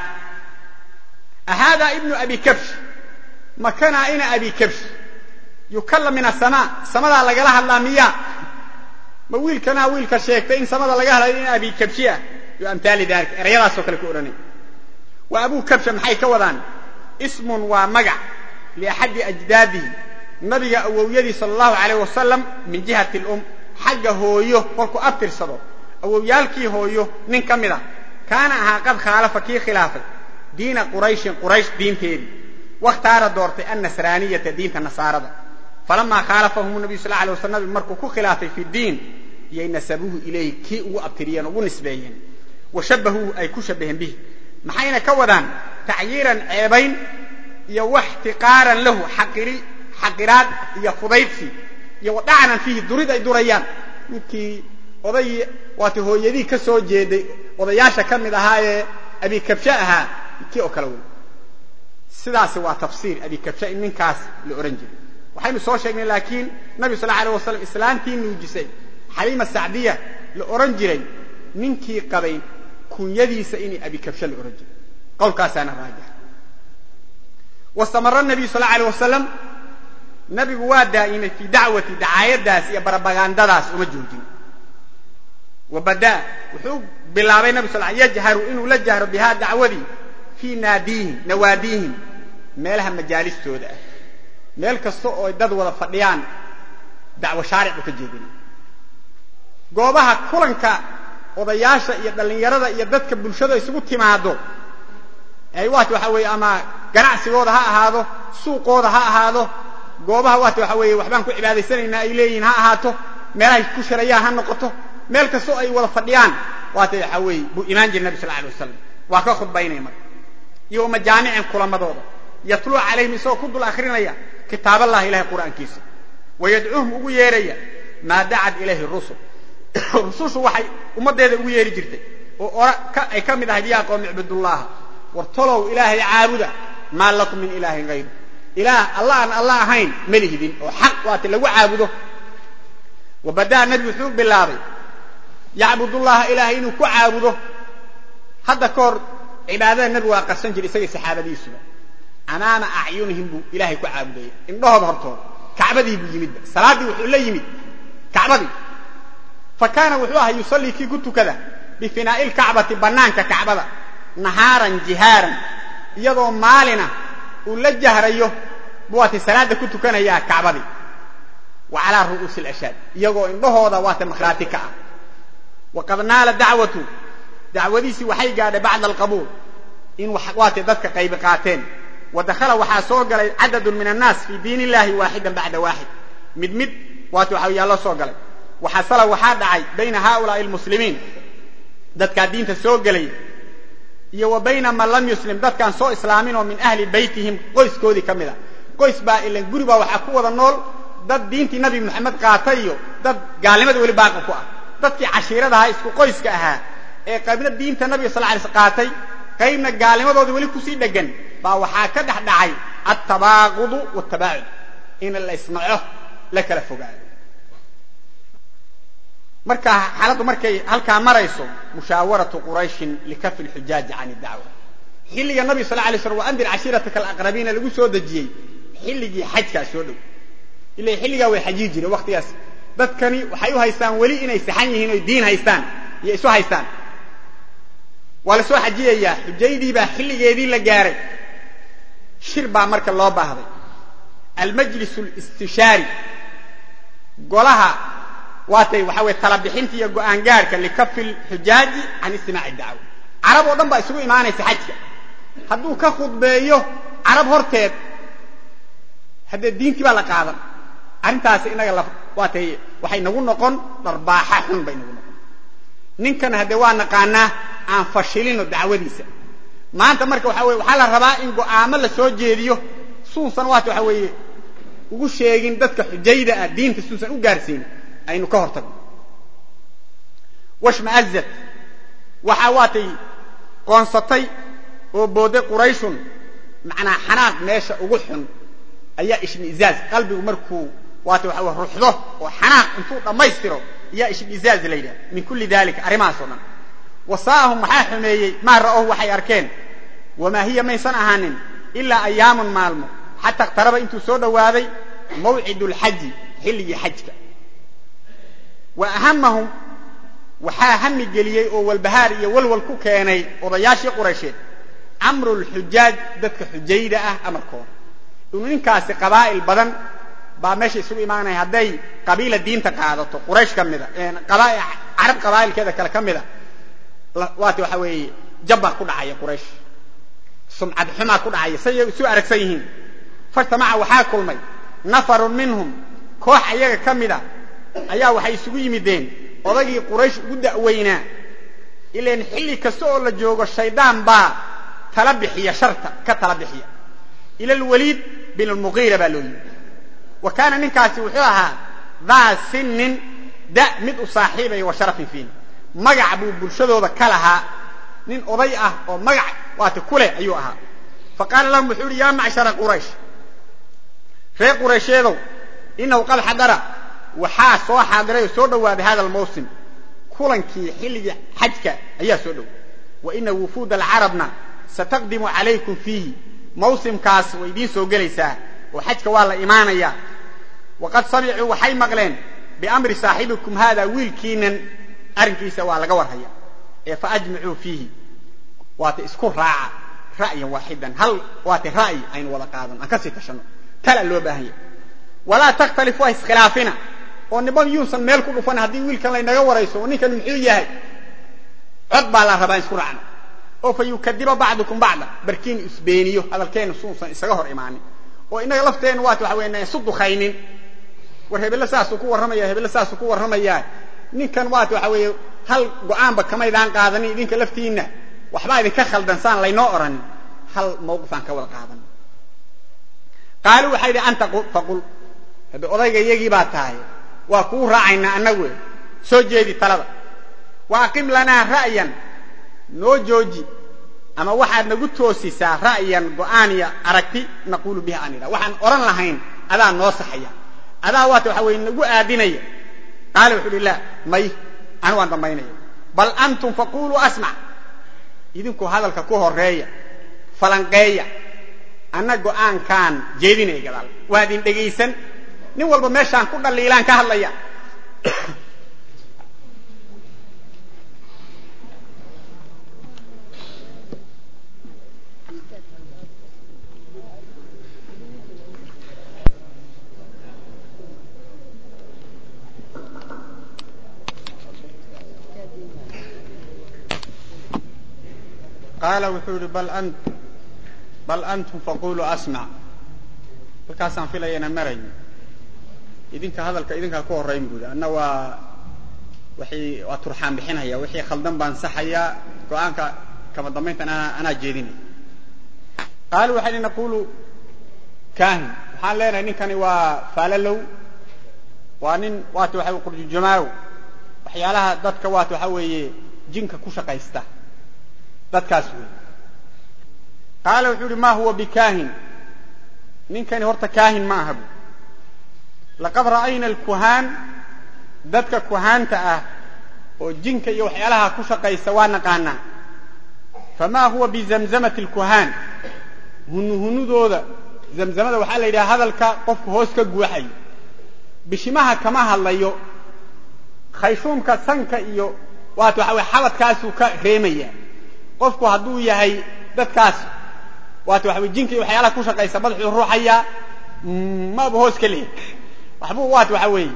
ahada ibnu abi kabsh makanaa ina abi kabsh yukallam min asamaa samadaa lagala hadlaa miyaa ma wiilkanaa wiilka sheegtay in samada laga hadlayo ina abi kabshi ah yo amhaali dalik erayadaasoo kale ku odhanay wa abuu kabsha maxay ka wadaan ismun waa magac liaxadi ajdaadihi nabiga awowyadii sala allahu alayh wasalam min jihati lum xagga hooyo kolkuu abtirsado awowyaalkii hooyo nin ka mid a kaana ahaa qad khaalafa kii khilaafay diina qurayshin quraysh diinteedii wakhtaara doortay annasraaniyata diinta nasaarada falamaa khaalafahum nabiyu sal alay waslam nabigu markuu ku khilaafay fi diin yay nasabuuhu ilayhi kii ugu abtiriyeen ugu nisbeeyeen wa shabahuuhu ay ku shabaheen bihi maxayna ka wadaan tacyiiran ceebayn iyo waxtiqaaran lahu xaqiraad iyo fudaydsi iyo wadhacanan fiihi durid ay durayaan midkii oday waata hooyadii ka soo jeeday odayaasha ka mid ahaa ee abikabshe ahaa kii oo kale wey sidaasi waa tafsiir abikabshe in ninkaas la odhan jiray waxaynu soo sheegnay laakiin nabi sal alay wasalam islaantii nuujisay xaliima sacdiya la odhan jiray ninkii qabay kunyadiisa inay abikabshe la odhan jiray qowlkaasaana raajix wastamara nabiyu sal alay wasalam nabigu waa daa'imay fii dacwati dacaayadaas iyo barabagandadaas uma joojin wa badaa wuxuu bilaabay nabi sal yajharu inuu la jahro bihaa dacwadii fii naadiihim nawaadiihim meelaha majaalistooda ah meel kasta oo dad wada fadhiyaan dacwo shaaric buu ka jeedinay goobaha kulanka odayaasha iyo dhallinyarada iyo dadka bulshada isugu timaado ay waat waxa weeye ama ganacsigooda ha ahaado suuqooda ha ahaado goobaha waata waxa weeye waxbaan ku cibaadaysanaynaa ay leeyihiin ha ahaato meelahay ku shirayaan ha noqoto meel kastoo ay wada fadhiyaan waata waxaa weeye buu imaan jiray nabi sal alay wasalam waa ka khudbaynaya marka iyo majaamicin kulamadooda yatluu calayhim isagoo ku dul akrinaya kitaaballahi ilahay qur'aankiisa wayadcuuhum ugu yeeraya maa dacad ilayhi rusul rusushu waxay ummaddeeda ugu yeeri jirtay oo ay ka mid ahayd yaa qowmi icbudullaha war tolow ilaahay caabuda maa lakum min ilaahin hayru ilaah alla aan alla ahayn ma lihidin oo xaq waata lagu caabudo wabada'a nebi wuxuu bilaabay yacbudullaha ilaahay inuu ku caabudo hadda ka hor cibaadada nebi waa qarsan jiray isagii saxaabadiisuba amaama acyunihim buu ilaahay ku caabudayay indhahooda hortooda kacbadii buu yimidba salaaddii wuxuu la yimid kacbadii fa kaana wuxuu ahaa yusallii kii ku tukada bifinaa'i lkacbati bannaanka kacbada nahaaran jihaaran iyadoo maalina uu la jahrayo waatay salaadda ku tukanayaa kacbadii wa calaa ru'uusi alashaad iyagoo indhahooda waata makhraati ka ah waqad naala dacwatu dacwadiisii waxay gaadhay bacda alqabuul in waatay dadka qaybi qaateen wa dakhala waxaa soo galay cadadun min annaas fii diin illahi waaxidan bacda waaxid mid mid waata waxa yaa loo soo galay waxasala waxaa dhacay bayna haaulaai almuslimiin dadkaa diinta soo gelay iyo wa bayna man lam yuslim dadkaan soo islaamin oo min ahli baytihim qoyskoodii ka mid a qoys baa ilan guri baa waxaa ku wada nool dad diintii nabi moxamed qaatay iyo dad gaalnimada weli baaqi ku ah dadkii cashiirada ahaa isku qoyska ahaa ee qaybna diinta nabiga sal lay sl qaatay qaybna gaalnimadooda weli kusii dhegan baa waxaa ka dhex dhacay altabaaqudu watabaacud in la isnaco la kala fogaado marka xaaladdu markay halkaa marayso mushaawaratu qurayshin likafi lxujaaji can dacwa xilliga nabiga sal lay slam wa andir cashiirataka alaqrabiina lagu soo dejiyey xilligii xajkaa soo dhow ila xilligaa way xajii jireen waktigaas dadkani waxay u haystaan weli inay saxan yihiin oy diin haystaan iyo isu haystaan waa la soo xajiyayaa xujaydii baa xilligeedii la gaaray shir baa marka loo baahday almajlis listishaari golaha waatay waxa weye talabixinta iyo go'aan gaarhka likafi lxujaaji can istimaaci dacwa carab oo dhan baa isugu imaanaysa xajka hadduu ka khudbeeyo carab horteed haddee diintii baa la qaadan arrintaasi inaga waatay waxay nagu noqon dharbaaxa xun bay nagu noqon ninkan haddee waa naqaanaa aan fashilino dacwadiisa maanta marka waxa weye waxaa la rabaa in go'aamo la soo jeediyo suusan waata waxa weeye ugu sheegin dadka xujayda ah diinta suusan u gaarsiin aynu ka hor tagno washmaazad waxaa waatay qoonsatay oo boodday qurayshun macnaa xanaaq meesha ugu xun ayaa ishmiizaaz qalbigu markuu waata waxa wey ruxdo oo xanaaq intuu dhammaystiro ayaa ishmiizaaz la yidhaha min kulli dalika arrimahaas oo dhan wasaa'ahum waxaa xumeeyey maa ra'ohu waxay arkeen wamaa hiya maysan ahaanin ilaa ayaamun maalmo xataa iqtaraba intuu soo dhowaaday mawcidu lxaji xilligii xajka wa ahamahum waxaa hami geliyey oo walbahaar iyo walwal ku keenay odayaashii quraysheed amru lxujaaj dadka xujayda ah amarkooda inuu ninkaasi qabaa'il badan baa meesha isugu imaanaya hadday qabiila diinta qaadato quraysh ka mida carab qabaa'ilkeeda kale ka mida waata waxa weeye jabbaa ku dhacaya quraysh sumcad xumaa ku dhacaya say isu aragsan yihiin fartamaca waxaa kulmay nafarun minhum koox ayaga ka mida ayaa waxay isugu yimideen odagii quraysh ugu da'weynaa ilan xilli kasta oo la joogo shaydaan baa tala bixiya sharta ka tala bixiya ila alwaliid bin almuqiira baa loo yimi wa kaana ninkaasi wuxuu ahaa daa sinnin da mid u saaxiibaya wa sharafin fiina magac buu bulshadooda ka lahaa nin oday ah oo magac waata ku leh ayuu ahaa fa qaala lahum wuxuu uhi yaa macshara quraysh reer quraysheedow inahu qad xadara waxaa soo xaadiray oo soo dhowaaday hada almawsim kulankii xilligii xajka ayaa soo dhow wa ina wufuuda alcarabna sataqdimu calaykum fiihi mawsimkaas way idiin soo gelaysaa oo xajka waa la imaanayaa waqad samicuu waxay maqleen biamri saaxibikum haada wiilkiinan arrinkiisa waa laga warhaya ee fa ajmicuu fiihi waata isku raaca ra'yan waaxidan hal waata ra'yi aynu wada qaadan aan kasii tashanno tala loo baahan yahay walaa takhtalifu ha iskhilaafina oo niman yuusan meel ku dhufan haddii wiilkan laynaga warayso oo ninkan muxuu yahay cod baa la rabaa in isku raacno oo fa yukadiba bacdukum bacda barkiin isbeeniyo hadalkeenna suusan isaga hor imaanin oo innaga lafteenna waata waxa weya isu dukhaynin war hebelle saasuu ku warramaya hebelle saasuu ku warramayaa ninkan waata waxa weeye hal go-aanba kamaydaan qaadanin idinka laftiinna waxbaa idinka khaldan saan laynoo odhanin hal mawqifaan ka wada qaadan qaaluu waxay idhi anta faqul hadda odayga iyagii baa tahay waa kuu raacaynaa annagu soo jeedi talada wa aqim lanaa ra'yan noo jooji ama waxaad nagu toosisaa ra'yan go'aan iyo aragti naquulu bihi aan idha waxaan odhan lahayn adaa noo saxaya adaa waata waxa weye nagu aadinaya qaala wuxuu uhi laa may anu waan dambaynaya bal antum faquluu asmac idinku hadalka ku horeeya falanqeeya anna go'aankaan jeedinaya gadaal waa idin dhegaysan nin walba meeshaan ku dhaliilaan ka hadlaya qaala wuxuu yihi bal antum faquluu asmac halkaasaan filaya inaan marayn idinka hadalka idinkaa ku horrayn buudi anna waa waxay waa turxaan bixinaya wixii khaldan baan saxayaa go-aanka kama dambayntan anaa jeedinaya qaaluu waxay hi naqulu kahin waxaan leenahay ninkani waa faalalow waa nin waata waxa qurjujamaaw waxyaalaha dadka waata waxa weeye jinka ku shaqaysta dadkaas wey qaala wuxuu uhi ma huwa bikaahin ninkani horta kaahin ma aha bu laqad ra'ayna alkuhaan dadka kuhaanta ah oo jinka iyo waxyaalaha ku shaqaysta waa naqaanaa famaa huwa bizamzamati alkuhaan hunuhunudooda zamzamada waxaa la yidhaha hadalka qofku hoos ka guuxayo bishimaha kama hadlayo khayshuumka sanka iyo waata waxa weye xabadkaasuu ka reemaya qofku hadduu yahay dadkaas waata waxa weye jinka iyo waxyaalaha ku shaqaysa madaxuu ruuxayaa maba hoos ka leey waxbuu waata waxa weeye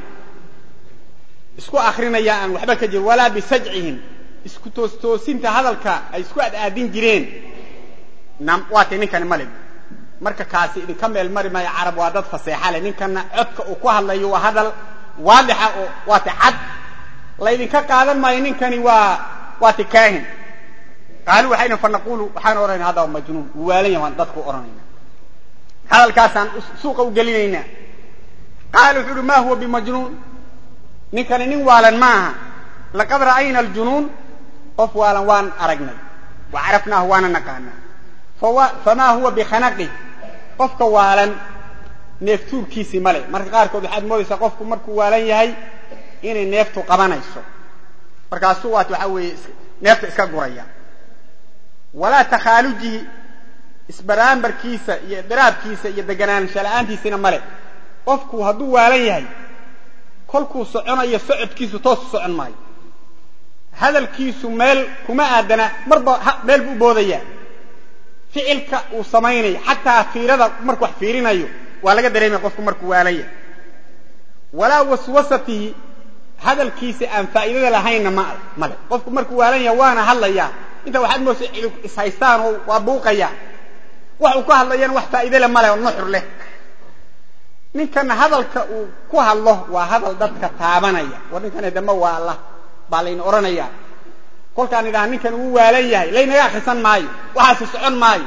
isku akrinaya aan waxba ka jirin walaa bisajcihim isku toostoosinta hadalka ay isku adaadin jireen waatay ninkani male marka kaasi idinka meel mari maayo carab waa dad faseexa leh ninkana codka uu ku hadlayo waa hadal waadixa oo waata cad laydinka qaadan maayo ninkani waa waata kaahin qaaluu waxayna fa naqulu waxaan odhanayna hadda waa majnuun wuu waalan yahay waan dadku odhanayna hadalkaasaan suuqa u gelinaynaa qaala wuxuu uhi ma huwa bimajnuun ninkani nin waalan ma aha laqad ra'ayna aljunuun qof waalan waan aragnay wa carafnaahu waana naqaanaa famaa huwa bikhanaqi qofka waalan neeftuurkiisii male marka qaarkood waxaad moodaysaa qofku markuu waalan yahay inay neeftu qabanayso markaasuu waat waxaa weeye neefta iska guraya walaa takhaalujihi isbaraambarkiisa iyo diraabkiisa iyo deganaansha la'aantiisina male qofku hadduu waalan yahay kolkuu soconayo socodkiisu toosu socon maayo hadalkiisu meel kuma aadana marba meel buu boodaya ficilka uu samaynayo xataa fiirada markuu wax fiirinayo waa laga dareemaya qofku markuu waalan yahay walaa waswasatihi hadalkiisa aan faa'iidada lahaynna ma male qofku markuu waalan yahay waana hadlayaa inta waxaad moosa cid ishaystaan oo waa buuqaya wax uu ku hadlayana wax faa'iide le male oo nuxur leh ninkana hadalka uu ku hadlo waa hadal dadka taabanaya war ninkani dambe waa allah baa layna odhanaya kolkaan idhaha ninkan uu waalan yahay laynaga akrisan maayo waxaasi socon maayo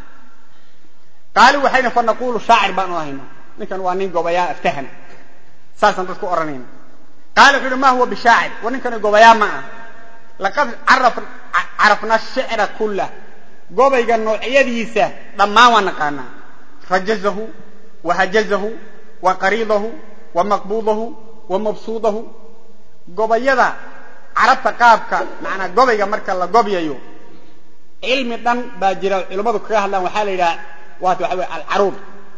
qaali waxayna fa naqulu shaacir baan u ahayna ninkan waa nin gobayaa aftahana saasaan dadku odhanayna qaala wuxu uhi ma huwa bishaacir war ninkani gobayaa ma ah laqad carafna shicra kullah gobayga noocyadiisa dhammaan waa naqaanaa rajazahu wa hajazahu wa qariidahu wa maqbuudahu wa mabsuudahu gobayada carabta qaabka macnaa gobayga marka la gobyayo cilmi dhan baa jira culimmadu kaga hadlaan waxaa la yidhaha waata waxa weye alcaruud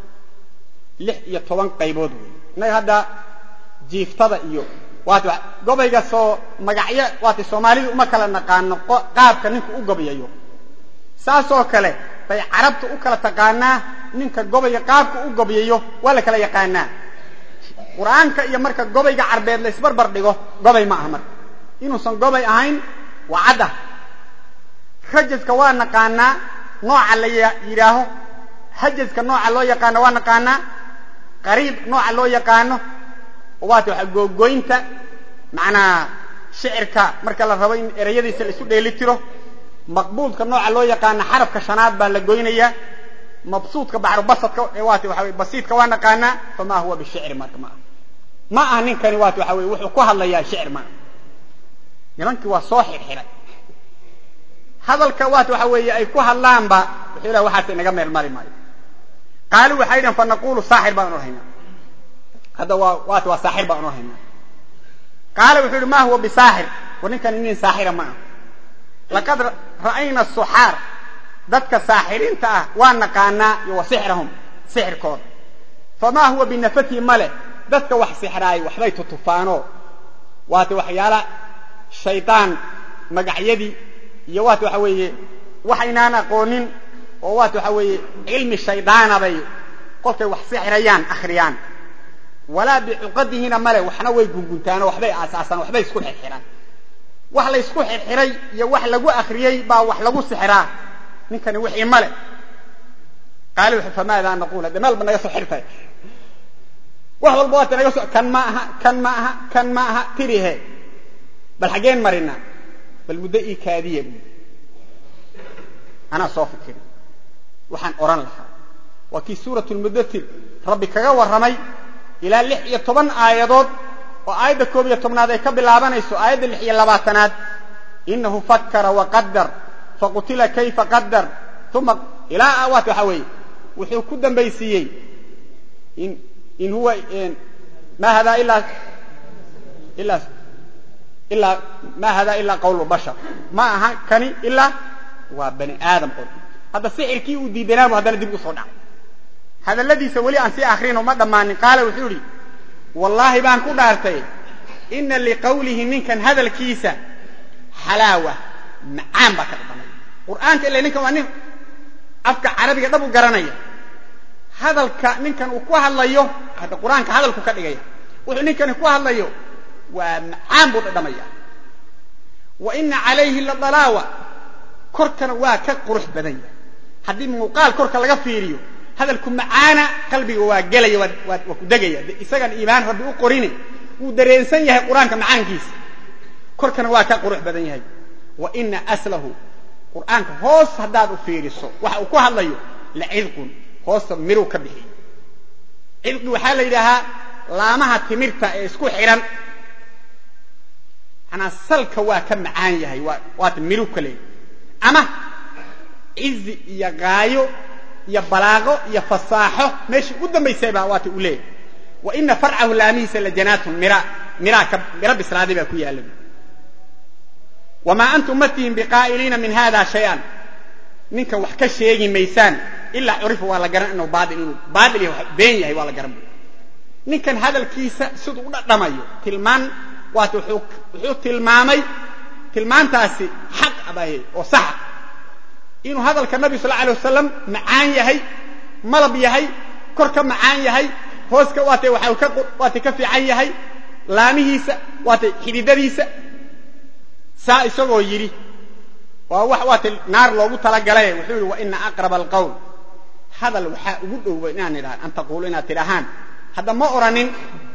lix iyo toban qaybood wey innaga hadda jiiftada iyo waata gobayga soo magacyo waata soomaalidu uma kala naqaano qaabka ninka u gobyayo saasoo kale bay carabta u kala taqaanaa ninka gobayga qaabka u gobyayo waa la kala yaqaanaa qur-aanka iyo marka gobayga carbeed la isbarbar dhigo gobay ma aha marka inuusan gobay ahayn waa cadda rajaska waa naqaanaa nooca la yidhaaho hajaska nooca loo yaqaano waa naqaanaa qariib nooca loo yaqaano waata waxa googoynta macnaa shicirka marka la rabo in ereyadiisa la isu dheeli tiro maqbuudka nooca loo yaqaana xarafka shanaad baa la goynayaa mabsuudka baxrubasadka waati waxa weye basiidka waa naqaanaa fama huwa bishicri marka ma aha ma aha ninkani waati waxa weye wuxuu ku hadlayaa shicir ma aha nimankii waa soo xirxiray hadalka waati waxa weeye ay ku hadlaanba wuxuu ilaha waxaas inaga meel mari maayo qaali waxay dhahen fanaqulu saaxir baan odhaynaa hadda waa waati waa saaxir baan odhaynaa qaala wuxuu yihi ma huwa bisaaxir war ninkani nin saaxira ma aha laqad ra'ayna suxaar dadka saaxiriinta ah waa naqaanaa iyo wa sixrahum sixirkooda famaa huwa binafatihi male dadka wax sixraay waxbay tutufaanoo waati waxyaala shaydaan magacyadii iyo waati waxa weeye waxaynaan aqoonin oo waati waxa weeye cilmi shaydaana bay kolkay wax sixrayaan akhriyaan walaa bicuqadihina male waxna way gunguntaanoo waxbay aasaasaan waxbay isku xirxiraan wax la isku xirxiray iyo wax lagu akriyey baa wax lagu sixraa ninkani wixii male qaali wuxuu famaadaa naqul hadde meel ba naga soo xirtay wax walba waata naga soo kan ma aha kan ma aha kan ma aha tirihe bal xaggeen marinaa bal muddo ii kaadiya bu anaa soo fikiri waxaan odhan lahaa waa kii suuratu lmudatir rabbi kaga warramay ilaa lix iyo toban aayadood oo aayadda koob iyo tobnaad ay ka bilaabanayso aayadda lix iyo labaatanaad inahu fakara waqadar faqutila kayfa qadar uma ilaa waat waxa weeye wuxuu ku dambaysiiyey in in huwa ma hada ilaa ilaa ilaa ma hada ilaa qawlu bashar ma aha kani ilaa waa bani aadam qol hadda sixirkii uu diidanaabu haddana dib usoo dhaca hadalladiisa weli aan sii akrino ma dhammaanin qaala wuxuu idhi wallaahi baan ku dhaartay ina liqawlihi ninkan hadalkiisa xalaawa macaan baa ka dhadhamay qur'aanka ila ninkan waa nin afka carabiga dhab u garanaya hadalka ninkan uu ku hadlayo hadda qur-aanka hadalku ka dhigaya wuxuu ninkani ku hadlayo waa macaan buu dhadhamaya wa ina calayhi la dalaawa korkana waa ka qurux badan yahay haddii muuqaal korka laga fiiriyo hadalku macaana qalbiga waa gelaya waa ku degaya isagan iimaan rabbi u qorine wuu dareensan yahay qur-aanka macaankiisa korkana waa ka qurux badan yahay wa ina aslahu qur'aanka hoos haddaad u fiiriso waxa uu ku hadlayo la cidqun hoosta miruu ka bixiy cidqi waxaa la yidhaahaa laamaha timirta ee isku xidhan manaa salka waa ka macaan yahay waata miruu ka leeyahy ama cizi iyo gaayo iyo balaaqo iyo fasaaxo meeshii u dambaysay baa waata u leeyahay wa ina farcahu laamihiisa la janaatun mira miraa ka miro bislaaday baa ku yaalla wamaa antum ma tihin biqaa'iliina min hada shay-an ninkan wax ka sheegi maysaan ilaa curifa waa la garan inuu baail inuu baail iyo been yahay waa la garan ninkan hadalkiisa siduu u dhadhamayo tilmaan waata wuxuu tilmaamay tilmaantaasi xaq abahe oo saxa inuu hadalka nabi sal alay wasalam macaan yahay malab yahay kor ka macaan yahay hooska waata waata ka fiican yahay laamihiisa waata xididadiisa saa isagoo yidhi waa wax waata naar loogu talagalay wuxuu yidhi wa ina aqraba alqowl hadal waxaa ugu dhowa inaan idhaha an taquulu inaad tidhahaan hadda ma oranin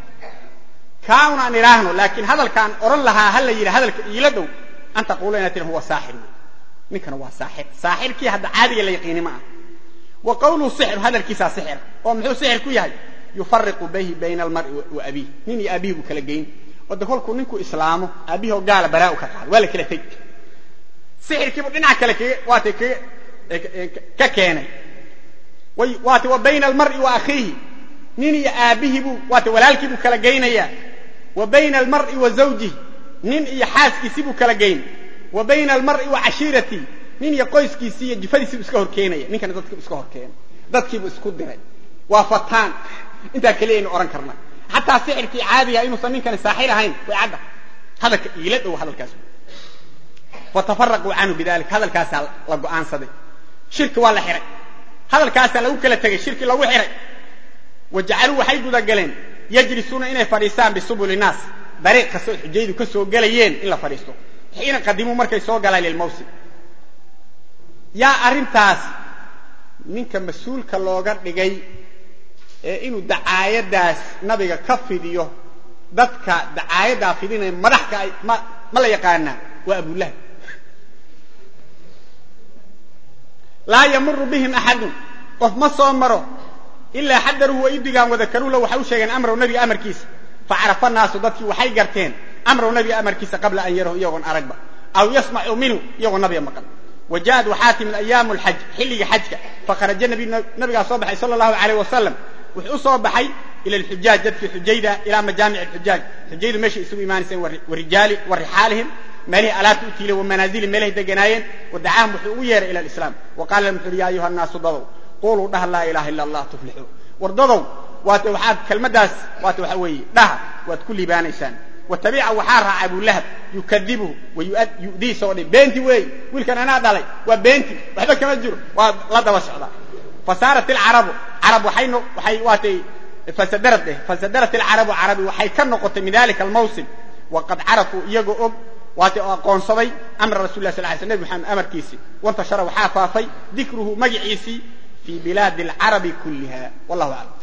kaa unaan idhaahno laakiin hadalkaan oran lahaa ha la yidhi hadalka iila dhow an taquulu inaad tidhahan huwa saaxir wey ninkana waa saaxir saaxirkii hadda caadiga la yaqiini ma ah wa qawluhu sixru hadalkiisaa sixir oo muxuu sixir ku yahay yufariqu bihi bayna almar'i wa abiih nin iyo abiih buu kala geyn ode kolkuu ninku islaamo aabihii oo gaala baraa u ka qaado waa la kala teg sixirkiibu dhinac kale kaga waata kaga ka keenay waata wa bayna almar'i wa akhiihi nin iyo aabihii buu waata walaalkii buu kala geynayaa wa bayna almar'i wa zawjihi nin iyo xaaskiisii buu kala geyn wa bayna almar'i wa cashiiratii nin iyo qoyskiisii iyo jifadiisii buu iska horkeenaya ninkana dadkii iska horkeenay dadkiibuu isku diray waa fataan intaa keliya aynu odhan karna xataa sixirkii caadiga inuusan ninkani saaxir ahayn way cadda hadalka iila dhow hadalkaas fatafaraquu canhu bidalik hadalkaasaa la go'aansaday shirki waa la xihay hadalkaasaa lagu kala tegay shirki lagu xihay wa jacaluu waxay gudagaleen yajlisuuna inay fadhiistaan bisubuli naas dariiq kastoo xujaydu ka soo gelayeen in la fadhiisto xiina qadimuu markay soo galaan lilmawsim yaa arrintaas ninka mas-uulka looga dhigay ee inuu dacaayadaas nabiga ka fidiyo dadka dacaayaddaa fidinaya madaxka ay ma la yaqaanaa waa abulahab laa yamuru bihim axadun qof ma soo maro ilaa xadaruhu way u digaan wadakaruulah waxay u sheegeen amrahu nabiga amarkiisa facarafa naasu dadkii waxay garteen amrahu nabiga amarkiisa qabla an yarahu iyagoon aragba aw yasmacuu minhu iyagoo nabiga maqan wa ja'ad waxaa timid ayaamu lxaj xilliga xajka fakharaja nabigaa soo baxay sala allahu alayh wasalam wuxuu u soo baxay ila alxujaaj dadkii xujayda ilaa majaamic alxujaaj xujaydu meeshay isugu imaanayseen warijaali wa rixaalihim meelihii alaabta u tiilay wa manaazili meelahay deganaayeen wadacaahum wuxuu ugu yeeray ila alislaam wa qaala lahum wuxu uhi ya ayuha annaasu dadow quluu dhaha laa ilaha ila allah tuflixuu war dadow waate waxaad kelmaddaas waate waxa weeye dhaha waad ku liibaanaysaan watabica waxaa raacay abulahab yukadibuhu wa yu'dii soo dhi beenti weey wiilkan anaa dhalay waa beenti waxba kama jiro waa la daba socdaa fasaarat ilcarabu carab waxay waxay waatay fasadarad dheh fasadarat ilcarabu carabi waxay ka noqotay min dalika almawsim waqad carafuu iyagoo og waatay oo aqoonsaday amra rasul lah sal ly sl nebi maxamed amarkiisii wantashara waxaa faafay dikruhu magaciisii fi bilaadi alcarabi kulliha wallahu aclam